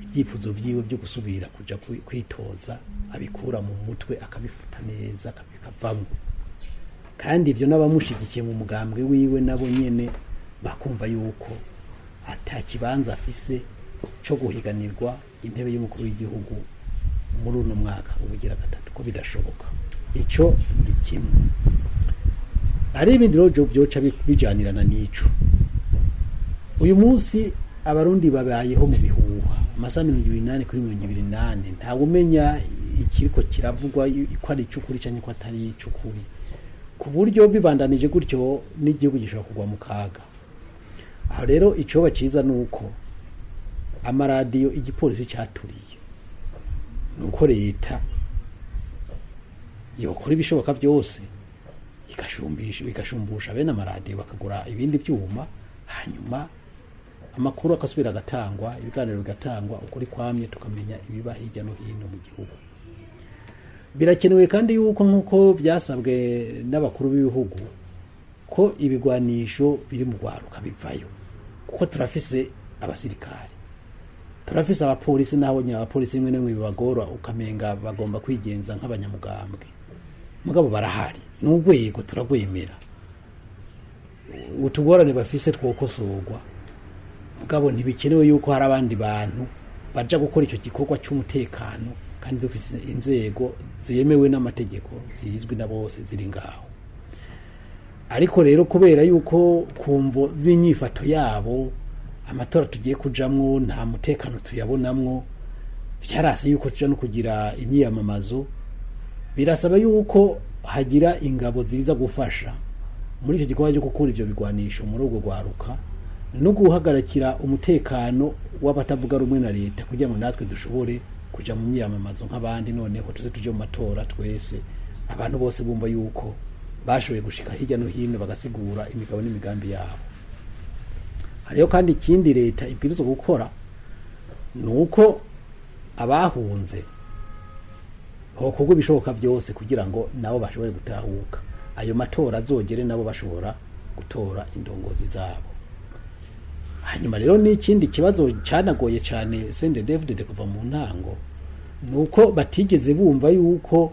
ibyifuzo byiwe byo gusubira kujya kwi- kwitoza abikura mu mutwe akabifuta neza akabikavamo kandi ibyo n'abamushyigikiye mu mugambwe wiwe nabo nyine bakumva yuko ata kibanza afise cyo guhiganirwa intebe y'umukuru w'igihugu muri uno mwaka ubugira gatatu ko bidashoboka icyo ni kimwe hari ibindi rero byoca bi- bijyanirana n'ico uyu munsi abarundi babayeho mu bihuha amasaha mirongo ibiri n'ane kuri mirongo ibiri n'ane ntawe umenya ikiriko kiravugwa ko ari icy'ukuri cyangwa ko atari icy'ukuri ku buryo bibandanije gutyo n'igihugu gishobora kugwa mu kaga aho rero icyoba cyiza ni uko amaradiyo igipolisi cyaturiye ni uko leta yokora ibishoboka byose igashumbisha bigashumbusha bene amaradiyo bakagura ibindi byuma hanyuma amakuru agasubira agatangwa ibiganiro bigatangwa ukuri kwamye tukamenya ibiba hirya no hino mu gihugu birakenewe kandi yuko nk'uko byasabwe n'abakuru b'ibihugu ko ibigwanisho biri mu rwaruka bivayo kuko turafise abasirikare turafise abapolisi naho nyine abapolisi rimwe na rimwe bibagora ukamenga bagomba kwigenza nk'abanyamugambwe mugabo barahari ni urwego turagwemera utugorane bafise twokosorwa mugabo ntibikenewe yuko hari abandi bantu baja gukora icyo gikorwa cy'umutekano kandi dufise inzego zemewe n'amategeko zizwi na bose ziri ngaho ariko rero kubera yuko ku mvo z'inyifato yabo amatora tugiye kujamwo nta mutekano tuyabonamwo byarase yuko tuja no kugira imyiyamamazo birasaba yuko hagira ingabo ziza gufasha muri icyo gikorwa cyo gukura ivyo bigwanisho muri urwo rwaruka no guhagarikira umutekano w'abatavuga rumwe na leta kugira ngo natwe dushobore kuja mu myiyamamazo nk'abandi noneho tuze tuje mu matora twese abantu bose bumva yuko bashoboye gushika hirya no hino bagasigura imigabo n'imigambi yabo hariho kandi ikindi leta ibwirizwa gukora ni uko abahunze hokorwa ibishoboka byose kugira ngo nabo bashobore gutahuka ayo matora azogere nabo bashobora gutora indongozi zabo hanyuma rero n'ikindi kibazo cyanagoye cyane sende david kuva mu ntango ni uko batigeze bumva yuko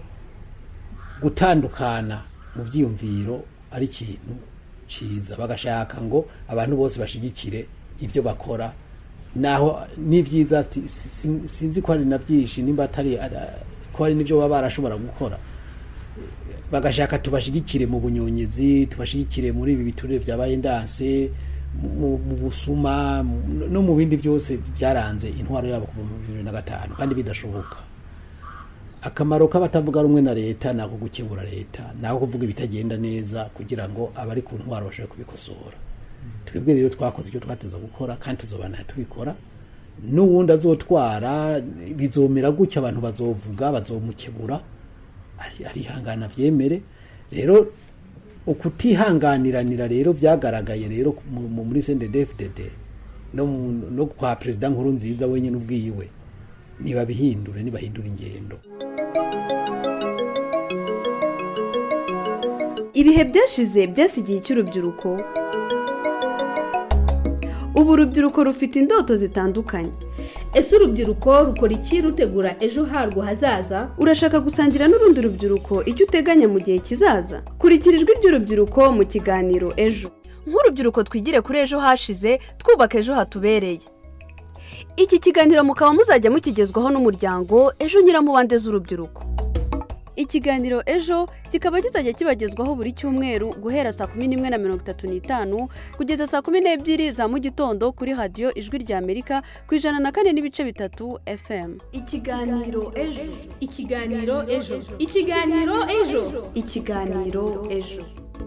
gutandukana mu byiyumviro ari ikintu cyiza bagashaka ngo abantu bose bashigikire ibyo bakora naho ni byiza ati- si- sinzi ko hari na byinshi nimba atari ara- ko hari n'ibyo baba barashobora gukora bagashaka tubashigikire mu bunyonyezi tubashigikire muri ibi biturire byabaye ndanse mu mu busuma mu- no mu bindi byose byaranze intwaro yabo kuva mu bibiri na gatanu kandi bidashoboka akamaro k'abatavuga rumwe na leta ni ako gukebura leta ni ako kuvuga ibitagenda neza kugira ngo abari ku ntwaro bashobore kubikosora twebwe rero twakoze icyo twateza gukora kandi tuzobana tubikora n'uwundi azotwara bizomera gutya abantu bazovuga bazomukebura ari- arihangana byemere rero ukutihanganiranira rero byagaragaye rero mu- mu- muri CNDD-FDD no mu- no kwa perezida nkuru nziza wenyine ubwiwe nibabihindure nibahindura ingendo
ibihe byashize byasigiye icy'urubyiruko ubu urubyiruko rufite indoto zitandukanye
ese urubyiruko rukora iki rutegura ejo harwo hazaza
urashaka gusangira n'urundi rubyiruko icyo uteganya mu gihe kizaza kurikira ijwi ry'urubyiruko mu kiganiro ejo nk'urubyiruko twigire kuri ejo hashize twubaka ejo hatubereye iki kiganiro mukaba muzajya mukigezwaho n'umuryango ejo nyiramubande z'urubyiruko ikiganiro ejo kikaba kizajya kibagezwaho buri cyumweru guhera saa kumi n'imwe na mirongo itatu n'itanu kugeza saa kumi n'ebyiri za mu gitondo kuri radiyo ijwi rya amerika ku ijana na kane n'ibice bitatu fm
ikiganiro ejo ikiganiro ejo ikiganiro ejo
ikiganiro ejo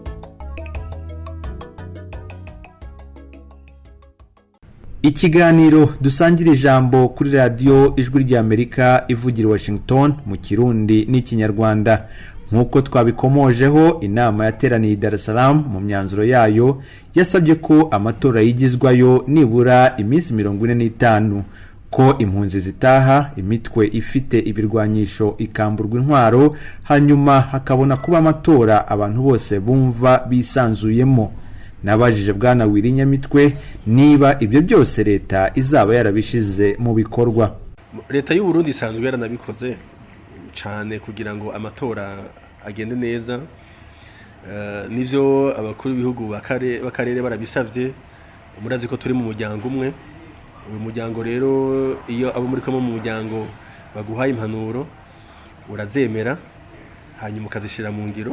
ikiganiro dusangira ijambo kuri radiyo ijwi ry'amerika ivugira i washington mu kirundi n'ikinyarwanda nk'uko twabikomojeho inama yateraniye i dar es salaam mu myanzuro yayo yasabye ko amatora yigizwayo nibura iminsi mirongo ine n'itanu ko impunzi zitaha imitwe ifite ibirwanyisho ikamburwa intwaro hanyuma hakabona kuba amatora abantu bose bumva bisanzuyemo nabajije bwana wirinyamitwe niba ibyo byose leta izaba yarabishize mu bikorwa
leta y'u Burundi isanzwe yaranabikoze cyane kugira ngo amatora agende neza Eh, nivyo abakuru b'ibihugu b'akare- b'akarere barabisavye murazi ko turi mu muryango umwe uyu muryango rero iyo abo muri kumwe mu muryango baguhaye impanuro urazemera hanyuma ukazishyira mu ngiro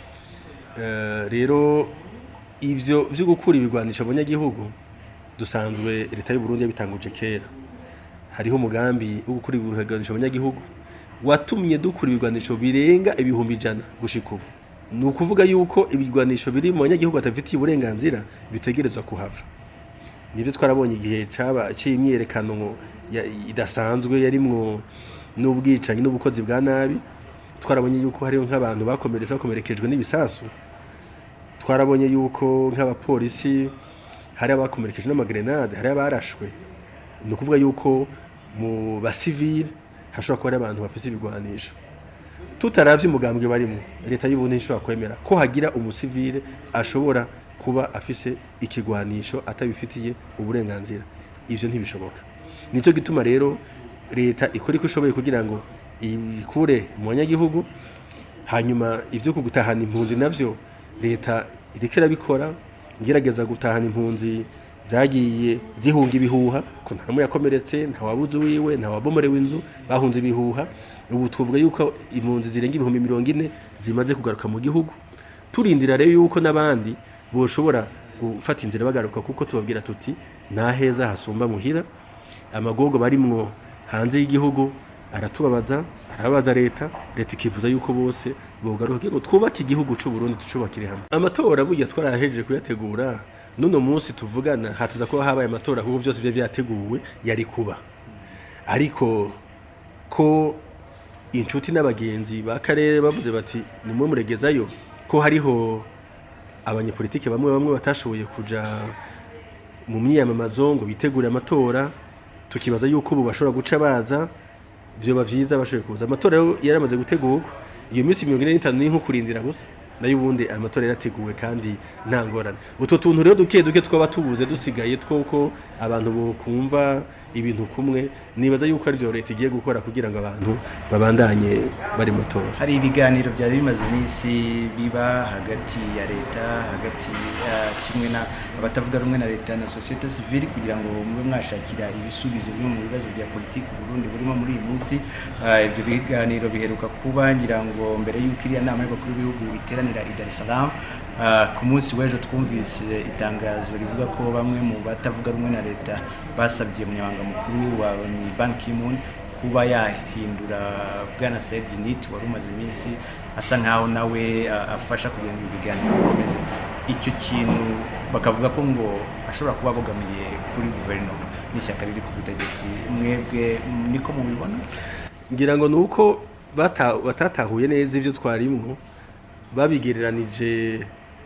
Eh, rero ibyo byo gukura ibigwanisho abanyagihugu dusanzwe leta y'u Burundi yabitanguje kera hariho umugambi wo gukura ibigwanisho abanyagihugu watumye dukura ibigwanisho birenga ibihumbi ijana gushika ubu ni ukuvuga yuko ibigwanisho biri mu banyagihugu batafitiye uburenganzira bitegerezwa kuhava nibyo twarabonye igihe caba cy'imyerekano ya- idasanzwe yarimwo n'ubwicanyi n'ubukozi bwa nabi twarabonye yuko hariho nk'abantu bakomeretse bakomerekejwe n'ibisasu twarabonye yuko nk'abapolisi hari abakomerekejwe n'amagrenade hari abarashwe ni ukuvuga yuko mu basivile hashobora kuba hari abantu bafite ibigwanisho tutaravye umugambwe barimo leta y'uburundi ntishobora kwemera ko hagira umusivile ashobora kuba afise ikigwanisho atabifitiye uburenganzira ivyo ntibishoboka nicyo gituma rero leta ikora iko ishoboye kugira ngo ikure mu banyagihugu hanyuma ibyo kugutahana impunzi navyo leta iriko irabikora igerageza gutahana impunzi zagiye zihunga ibihuha ko nta n'umwe yakomeretse nta wabuze uwiwe nta wabomorewe inzu bahunze ibihuha ubu tuvuga yuko impunzi zirenga ibihumbi mirongo ine zimaze kugaruka mu gihugu turindira rero yuko n'abandi boshobora gufata inzira bagaruka kuko tubabwira tuti nta heza hasumba muhira amagogo barimwo hanze y'igihugu aratubabaza arababaza leta leta ikifuza yuko bose bogaruka kugira ngo twubake igihugu cy'u Burundi tucubakire hamwe amatora burya twarahejeje kuyategura nuno munsi tuvugana hatuza kuba habaye amatora kuko byose byo byateguwe yari kuba ariko ko inshuti n'abagenzi b'akarere bavuze bati nimwe muregezayo ko hariho abanyepolitike bamwe bamwe batashoboye kuja mu myiyamamazo ngo bitegure amatora tukibaza yuko ubu bashobora guca baza byoba byiza bashoboye kuza amatora rero yaramaze gutegurwa iyo minsi mirongo ine n'itanu ni nko kurindira gusa nayo ubundi amatora yarateguwe kandi nta ngorane utwo tuntu rero duke duke twaba tubuze dusigaye twuko abantu bokumva ibintu kumwe nibaza yuko aribyo leta igiye gukora kugira ngo abantu babandanye bari mu matora
hari ibiganiro byari bimaze iminsi biba hagati ya leta hagati ya kimwe na abatavuga rumwe na leta na sosiyete sivile kugira ngo mube mwashakira ibisubizo bimwe mu bibazo bya politiki Burundi burimo muri iyi minsi Ah, ibyo biganiro biheruka kuba ngira ngo mbere y'uko iriya nama y'abakuru b'ibihugu iteranira i Dar es Salaam Ah, ku munsi w'ejo twumvise itangazo rivuga ko bamwe mu batavuga rumwe na leta basabye umunyamabanga mukuru wa ni Ban Ki-moon kuba yahindura bwana Serge Nit wari umaze iminsi asa nkaho nawe ah, afasha kugira ngo ibiganiro bikomeze icyo kintu bakavuga ko ngo ashobora kuba abogamiye kuri guverinoma n'ishyaka riri ku butegetsi mwebwe niko mubibona
ngira ngo ni uko bata- batatahuye neza ibyo twarimwo babigereranije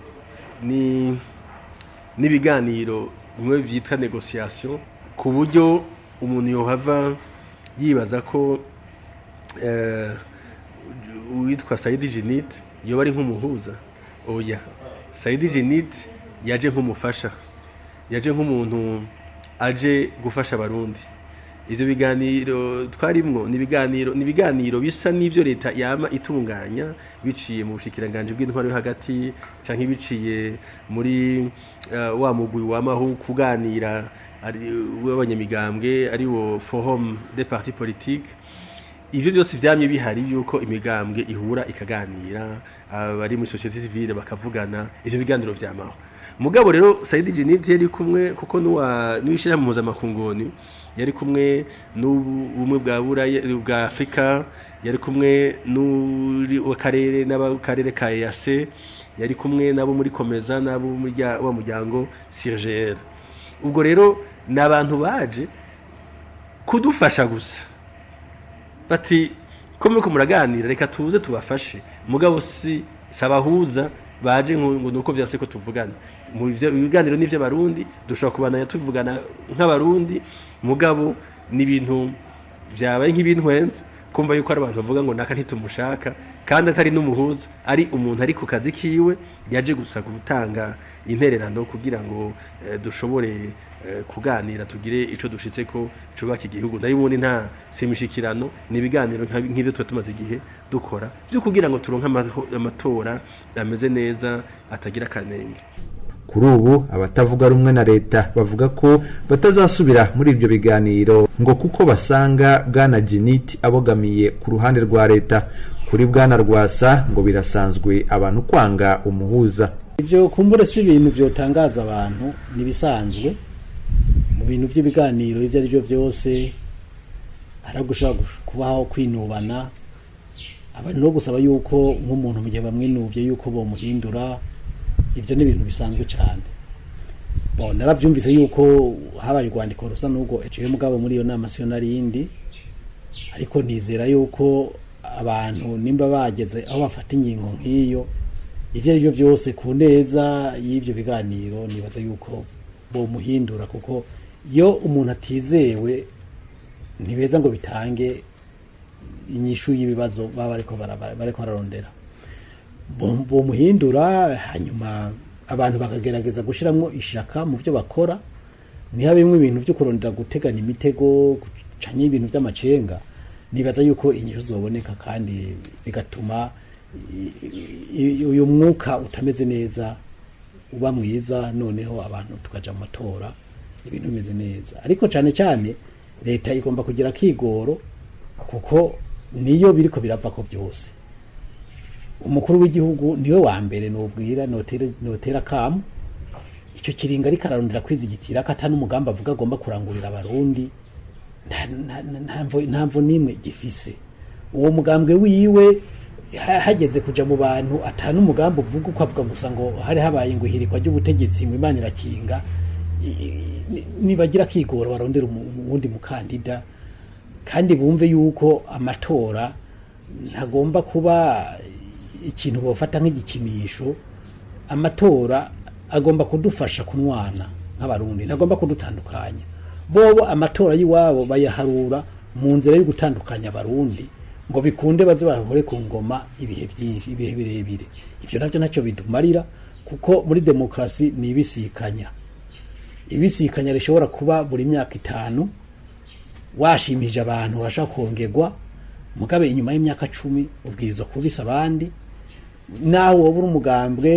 ni n'ibiganiro bimwe byitwa negosiyasiyo ku buryo umuntu yohava yibaza ko eh, uwitwa sayidi jinite yoba ari nk'umuhuza oya sayidi jinite yaje nk'umufasha yaje nk'umuntu aje gufasha abarundi ivyo biganiro twarimwo ni ibiganiro ni ibiganiro bisa n'ivyo leta yama itunganya biciye mu bushikiranganje bw'intwaro yo hagati canke biciye muri uh, wa mugwi wamaho kuganira ari w'abanyamigambwe ari wo forum des partis politiques ivyo byose vyamye bihari yuko imigambwe ihura ikaganira abari muri societe civile bakavugana ivyo biganiro vyamaho mugabo rero Saidi Jinid yari kumwe kuko nuwa nuishira mu mpuzamakungu yari kumwe n'ubumwe bwa buraya bwa Afrika yari kumwe n'uri w'akarere n'abakarere ka EAC yari kumwe nabo muri komeza nabo muri rya- wa muryango CIRGL ubwo rero ni abantu baje kudufasha gusa bati ko muriko muraganira reka tuze tubafashe mugabo si sabahuza baje ngo ngo nuko vyanse ko tuvugana mu bivyo- ibiganiro n'ivyo barundi dushobora kubananya tuvugana nk'abarundi mugabo n'ibintu vyabaye nk'ibintwenze kumva yuko ari abantu bavuga ngo naka ntitumushaka kandi atari n'umuhuza ari umuntu ari ku kazi kiwe yaje gusa gutanga intererano kugira ngo eh, dushobore eh, kuganira tugire ico dushitse ko cubaka igihugu nayo ubundi nta simishikirano ni ibiganiro nka- nk'ivyo tuba tumaze igihe dukora byo kugira ngo turonke amaho- amatora ameze neza atagira akanenge
kuri ubu abatavuga rumwe na leta bavuga ko batazasubira muri ibyo biganiro ngo kuko basanga bwana jiniti abogamiye ku ruhande rwa leta kuri bwana rwasa ngo birasanzwe abantu kwanga umuhuza
ibyo kumbure si ibintu byotangaza abantu ntibisanzwe mu bintu by'ibiganiro ibyo ari byo byose hari gushobora kubaho kwinubana abantu no gusaba yuko nk'umuntu mu gihe bamwinubye yuko bamuhindura ibyo ni ibintu bisanzwe cyane bon narabyumvise yuko habaye urwandiko rusa n'ubwo eciye mugabo muri iyo nama siyo narindi ariko nizera yuko abantu nimba bageze aho bafata ingingo nk'iyo ibyo ari byo byose ku neza y'ibyo biganiro nibaza yuko bomuhindura kuko iyo umuntu atizewe ntibeza ngo bitange inyishu y'ibibazo baba bariko bara- bariko bararondera Bo- bomuhindura hanyuma abantu bakagerageza gushyiramo ishaka mu byo bakora ntihabemo ibintu byo kurondera gutegana imitego gucanya ibintu by'amacenga nibaza yuko inyishu zoboneka kandi bigatuma i- i- uyu mwuka utameze neza uba mwiza noneho abantu tukaja mu matora ibintu bimeze neza ariko cyane cyane leta igomba kugira akigoro kuko niyo biriko birava ko byose umukuru w'igihugu niwe wa mbere nubwira notera notera kamu icyo kiringa ariko ararondera kwizigitira ko atari umugambi avuga agomba kurangurira abarundi nta- nta- nta- nta mvo- nta mvo n'imwe gifise uwo mugambwe wiwe ha- hageze kuja mu bantu atanu umugambi uvuga uko avuga gusa ngo hari habaye ngo ihirikwa ry'ubutegetsi ngo imana irakinga I- i- ni- nibagira akigoro barondera umu- uwundi mukandida kandi bumve yuko amatora ntagomba kuba ikintu bafata nk'igikinisho amatora agomba kudufasha kunwana nk'abarundi ntagomba kudutandukanya bobo amatora y'iwabo bayaharura mu nzira yo gutandukanya abarundi ngo bikunde baze bahore ku ngoma ibihe byinshi ibihe birebire ibyo nabyo ntacyo bidumarira kuko muri demokarasi ni ibisikanya ibisikanya rishobora kuba buri myaka itanu washimije abantu urashaka kongerwa mugabe inyuma y'imyaka cumi ubwirizwa kubisa abandi nawe wowe uri umugambwe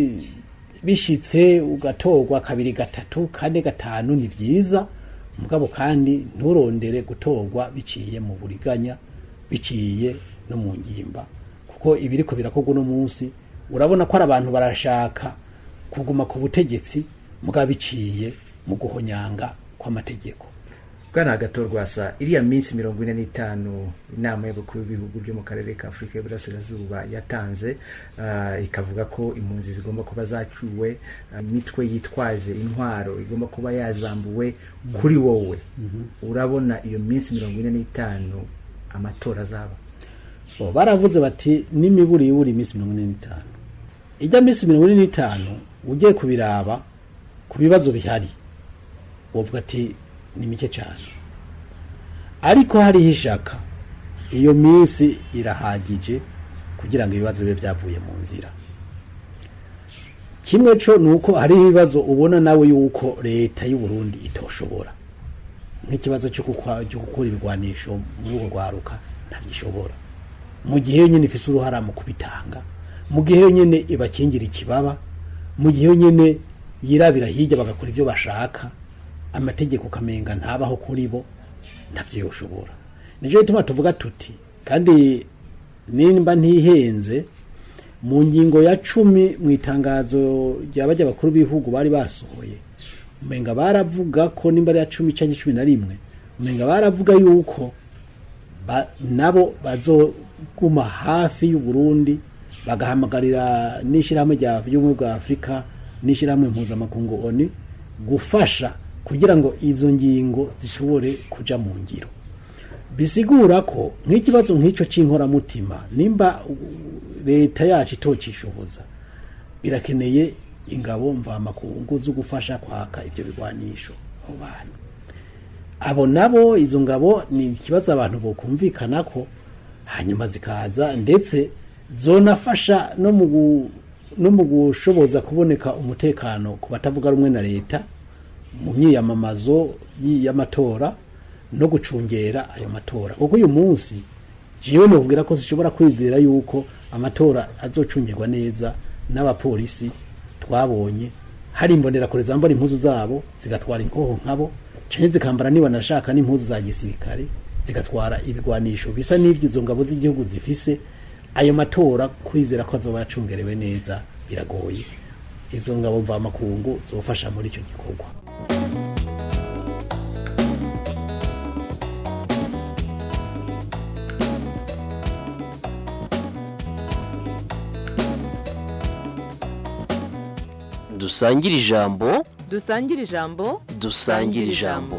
bishitse ugatorwa kabiri gatatu kane gatanu ni byiza mugabo kandi nturondere gutorwa biciye mu buriganya biciye no mu ngimba kuko ibiriko birakorwa uno munsi urabona ko ari abantu barashaka kuguma ku butegetsi mugabo biciye mu guhonyanga kw'amategeko
bwana agatorwasa iriya minsi mirongo ine n'itanu inama y'abakuru b'ibihugu byo mu karere ka afurika y'uburasirazuba yatanze ah, ikavuga ko impunzi zigomba kuba zacuwe ah, imitwe yitwaje intwaro igomba kuba yazambuwe kuri wowe urabona iyo minsi mirongo ine n'itanu amatora azaba
bo baravuze bati n'imiburi ibura iminsi mirongo ine n'itanu ijya minsi mirongo ine n'itanu ugiye kubiraba ku bibazo bihari wovuga ati ni mike cyane ariko hariho ishaka iyo minsi irahagije kugira ngo ibibazo bibe byavuye mu nzira kimwe cyo ni uko hariho ibibazo ubona nawe yuko leta y'u Burundi itoshobora nk'ikibazo cyo gukwa- cyo gukura ibigwanisho muri urwo rwaruka ntabyishobora mu gihe yonyine ifise uruhara mu kubitanga mu gihe yonyine ibakingira ikibaba mu gihe yonyine yirabira hirya bagakora ibyo bashaka amategeko ukamenga ntabaho kuri bo ntabyo yoshobora nicyo gituma tuvuga tuti kandi nimba ntihenze mu ngingo ya cumi mu itangazo ry'abajya bakuru b'ibihugu bari basohoye umenga baravuga ko nimba ari iya cumi cyangwa cumi na rimwe umenga baravuga yuko ba- nabo bazoguma hafi y'u Burundi bagahamagarira n'ishyirahamwe rya y'ubumwe bwa afurika n'ishyirahamwe mpuzamakungu oni gufasha kugira ngo izo ngingo zishobore kuja mu ngiro bisigura ko nk'ikibazo nk'icyo cy'inkoramutima nimba uh, leta yacu itocishoboza birakeneye ingabo mvamakungu zo gufasha kwaka ibyo bigwanisho abo bantu abo nabo izo ngabo ni ikibazo abantu bokumvikana ko hanyuma zikaza ndetse zonafasha no mu gu- no mu gushoboza kuboneka umutekano ku batavuga rumwe na leta mu myiyamamazo y- y'amatora no gucungera ayo matora kuko uyu munsi jewe nubwira ko zishobora kwizera yuko amatora azocungirwa neza n'abapolisi twabonye hari imbonerakure zambara impuzu zabo zigatwara inkoho nkabo canke zikambara niba nashaka n'impuzu za gisirikare zigatwara ibigwanisho bisa n'ivyo izo ngabo z'igihugu zifise ayo matora kwizera ko azoba yacungerewe neza biragoye izo ngabo mvamakungu zofasha muri icyo gikorwa
dusangire ijambo
dusangire ijambo
dusangire ijambo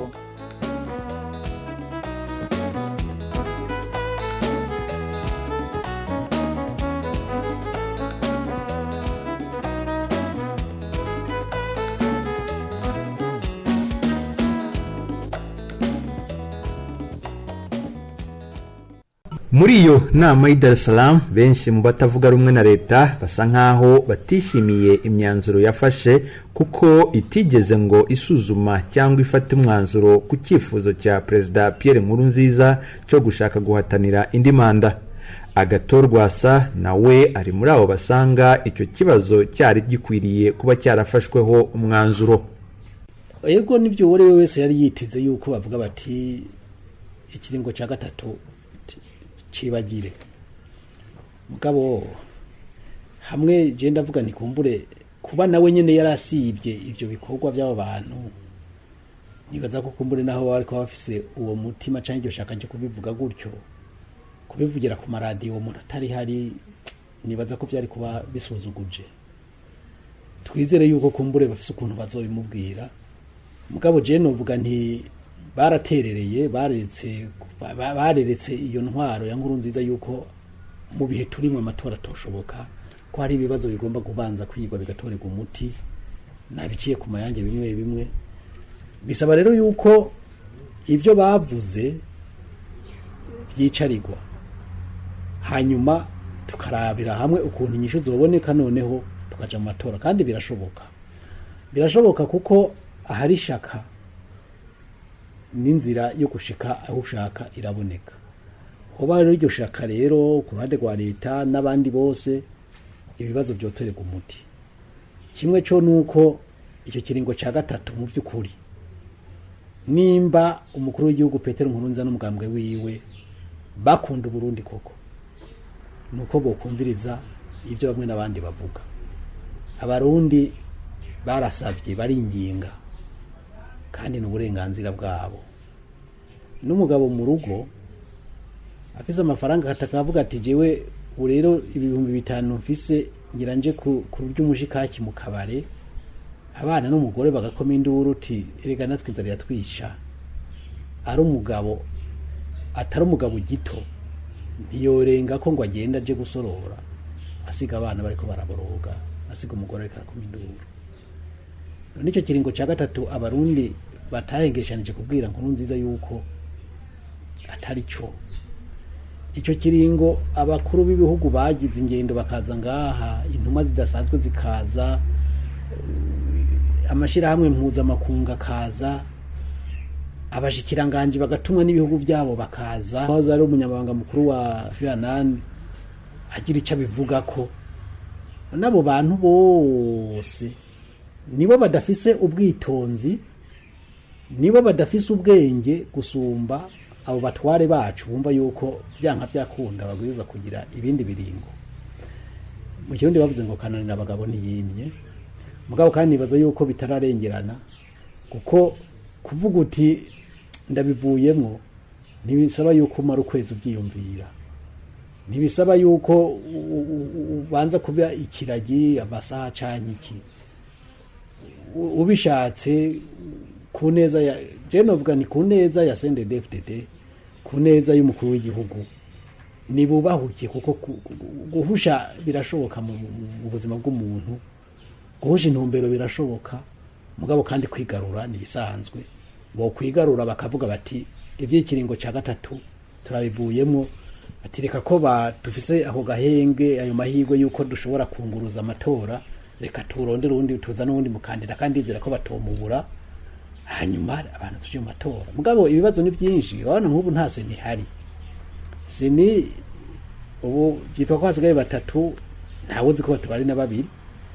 muri iyo nama y'i Dar es Salaam benshi mu batavuga rumwe na leta basa nk'aho batishimiye imyanzuro yafashe kuko itigeze ngo isuzuma cyangwa ifate umwanzuro ku cyifuzo cya perezida Pierre Nkurunziza cyo gushaka guhatanira indi manda agatorwasa nawe ari muri abo basanga icyo kibazo cyari gikwiriye kuba cyarafashweho umwanzuro
ego n'ibyo uwo ari we wese yari yiteze yuko bavuga bati ikiringo cya gatatu cibagire mugabo hamwe je ndavuga nikumbure kuba nawe nyene yarasibye ivyo bikorwa by'abo bantu nibaza ko kumbure naho bari kuba bafise uwo mutima canke iryo shaka ryo kubivuga gutyo kubivugira ku maradiyo umuntu atari hari nibaza ko byari kuba bisuzuguje twizere yuko kumbure bafise ukuntu bazobimubwira mugabo je novuga nti baraterereye bareretse ba- ba- bareretse iyo ntwaro ya nkuru nziza yuko mu bihe turimo amatora atoshoboka ko hari ibibazo bigomba kubanza kwigwa bigatorerwa umuti nabiciye ku mayange bimwe bimwe bisaba rero yuko ibyo bavuze byicarirwa hanyuma tukarabira hamwe ukuntu inyishu zoboneka noneho tukaja mu matora kandi birashoboka birashoboka kuko ahari shaka n'inzira yo gushika aho ushaka iraboneka hoba rero iryo shaka rero ku ruhande rwa leta n'abandi bose ibibazo byotorerwa umuti kimwe cyo nuko icyo kiringo cya gatatu mu by'ukuri nimba umukuru w'igihugu Petero Nkurunziza n'umugambwe wiwe bakunda Burundi koko nuko bokumviriza ibyo bamwe n'abandi bavuga abarundi barasavye baringinga kandi ni uburenganzira bwabo n'umugabo mu rugo afise amafaranga akataka avuga ati jewe ubu rero ibihumbi bitanu mfise ngira nje ku ku ry'umushikaki mu kabare abana n'umugore bagakoma induru uti erega natwe inzara iratwisha ari umugabo atari umugabo gito ntiyorenga ko ngo agenda aje gusorora asiga abana bariko baraboroga asiga umugore ariko arakoma induru none icyo kiringo cya gatatu abarundi batahengeshanije kubwira nkuru nziza yuko atari cyo icyo kiringo abakuru b'ibihugu bagize ingendo bakaza ngaha intumwa zidasanzwe zikaza amashyirahamwe mpuzamakungu akaza abashikiranganji bagatumwa n'ibihugu byabo bakaza aho ari umunyamabanga mukuru wa vietnam agira icyo abivuga ko n'abo bantu bose nibo badafise ubwitonzi nibo badafise ubwenge gusumba abo batware bacu bumva yuko byanka byakunda babwirizwa kugira ibindi biringo mu kirundi bavuze ngo kananira abagabo ntiyimye mugabo kandi nibaza yuko bitararengerana kuko kuvuga uti ndabivuyemo ntibisaba yuko umara ukwezi ubyiyumvira ntibisaba yuko u- u- u- ubanza kuba ikiragi amasaha canke iki U- ubishatse ku neza ya je novuga ni ku neza ya CNDD-FDD ku neza y'umukuru w'igihugu nibubahuke kuko ku- ku- guhusha birashoboka mu mu- mu buzima bw'umuntu guhusha intumbero birashoboka mugabo kandi kwigarura nibisanzwe bo kwigarura bakavuga bati iby'ikiringo cya gatatu turabivuyemo ati reka ko ba dufise ako gahenge ayo mahirwe yuko dushobora kunguruza amatora reka turondere uwundi tuza n'uwundi mukandida kandi ndizera ko batomubura hanyuma abantu tuje mu matora mugabo ibibazo ni byinshi urabona nk'ubu nta seni ihari seni ubu byitwa ko hasigaye batatu ntawe uzi ko batubari na babiri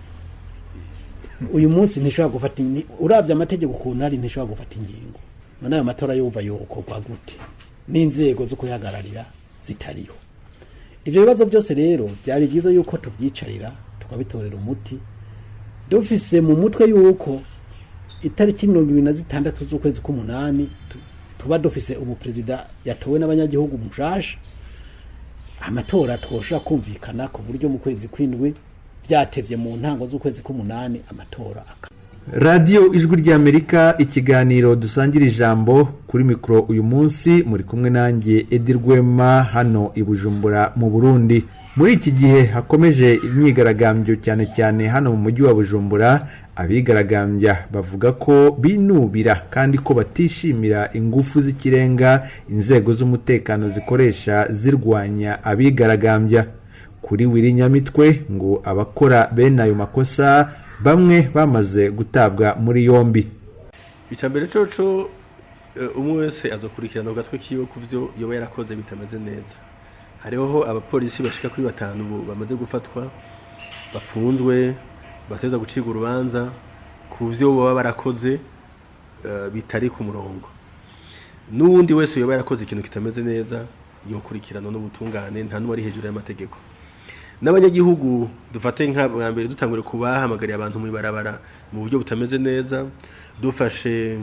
uyu munsi ntishobora gufata ni- urabye amategeko ukuntu ari ntishobora gufata ingingo none ayo matora yumva yokorwa gute n'inzego zo kuyahagararira zitariho ibyo bibazo byose rero byari byiza yuko tubyicarira tukabitorera umuti dufise mu mutwe yuko itariki mirongo ibiri na zitandatu z'ukwezi k'umunani tu- tuba dufise umuperezida yatowe n'abanyagihugu mushasha amatora twoshobora kumvikana ku buryo mu kwezi kw'indwi byatevye mu ntango z'ukwezi k'umunani amatora aka
radiyo ijwi ry'amerika ikiganiro dusangira ijambo kuri mikoro uyu munsi muri kumwe nanjye edi rwema hano i bujumbura mu burundi muri iki gihe hakomeje imyigaragambyo cyane cyane hano mu mujyi wa bujumbura abigaragambya bavuga ko binubira kandi ko batishimira ingufu z'ikirenga inzego z'umutekano zikoresha zirwanya abigaragambya kuri wiri nyamitwe ngo abakora bene ayo makosa bamwe bamaze gutabwa muri yombi
icya mbere coco eh, umwe wese azokurikirana ku gatwe kiwe ku byo yoba yarakoze bitameze neza hariho abapolisi bashika kuri batanu ubu bamaze gufatwa bapfunzwe bateza gucibwa urubanza ku byo baba barakoze eh, bitari ku murongo n'uwundi wese yoba yarakoze ikintu kitameze neza yokurikirana n'ubutungane nta n'uwari hejuru y'amategeko n'abanyagihugu dufate nka bwa mbere dutangure kubahamagariye abantu mu ibarabara mu buryo butameze neza dufashe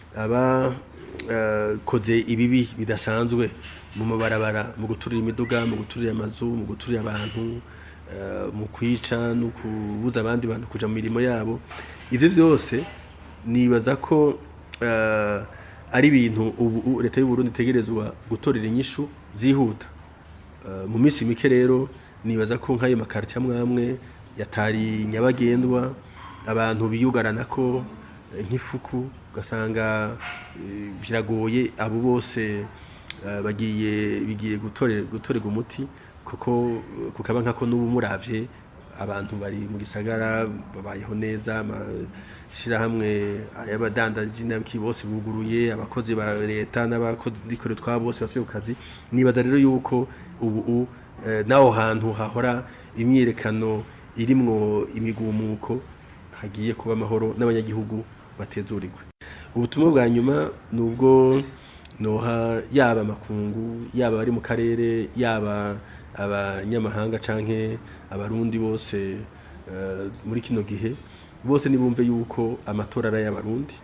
abakoze ibibi bidasanzwe mu mabarabara mu guturira imiduga mu guturira amazu mu guturira abantu eh, mu kwica no kubuza abandi bantu kuja mu mirimo yabo ibyo byose nibaza ko eh, ari ibintu ubu leta y'u Burundi itegerezwa gutorera inyishu zihuta Eh, mu minsi mike rero nibaza ko nk'ayo makarita amwe yatari nyabagendwa abantu biyugarana ko eh, nk'ifuku ugasanga eh, biragoye abo bose eh, bagiye bigiye gutore- gutorerwa umuti kuko eh, kukaba nkako n'ubu muravye abantu bari mu gisagara babayeho neza amashyirahamwe y'abadandaji n'abiki bose buguruye abakozi ba leta n'abakozi n'ikore twabo bose basubiye ku kazi nibaza rero yuko ubu u- eh, n'aho hantu hahora imyiyerekano irimwo imigumuko hagiye kuba amahoro n'abanyagihugu batezurirwe ubutumwa bwa nyuma ni ubwo noha yaba amakungu yaba abari mu karere yaba abanyamahanga canke abarundi bose eh, muri kino gihe bose nibumve yuko amatora ari ay'abarundi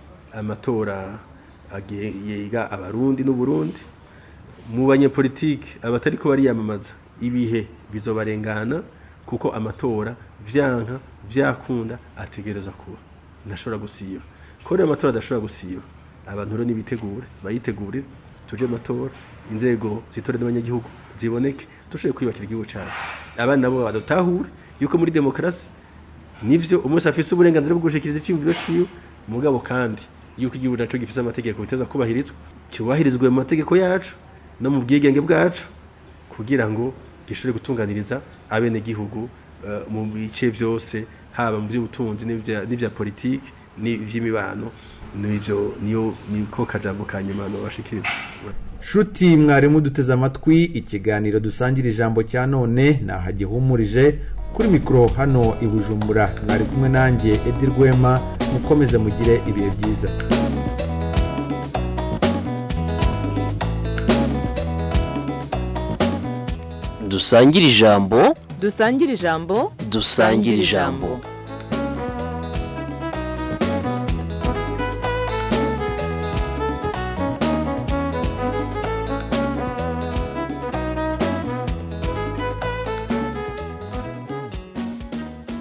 amatora age- yega abarundi n'uburundi mu banyepolitike abatariko bariyamamaza ibihe bizobarengana kuko amatora vyanka vyakunda ategereza kuba ntashobora gusiba ko rero amatora adashobora gusiba abantu rero nibitegure bayitegurire tuje mu matora inzego zitore n'abanyagihugu ziboneke dushobore kwiyubakira igihugu cyacu abana nabo badutahure yuko muri demokarasi nivyo umunsi afise uburenganzira bwo gushikiriza iciyumviro ciwe mugabo kandi yuko igihugu naco gifise amategeko biteza kubahirizwa cyubahirizwe mu mategeko yacu no mu bwigenge bwacu kugira ngo gishobore gutunganiriza abenegihugu eh, mu bice vyose haba mu by'ubutunzi n'ivya n'ivya politiki n'ivy'imibano n'ivyo niyo niko kajambo ka nyuma nobashikiriza
shuti mwarimu duteze amatwi ikiganiro dusangira ijambo cya none nahagihumurije kuri mikoro hano i bujumbura mwari kumwe nanjye edi rwema mukomeze mugire ibihe byiza
dusangire ijambo
dusangire ijambo
dusangire ijambo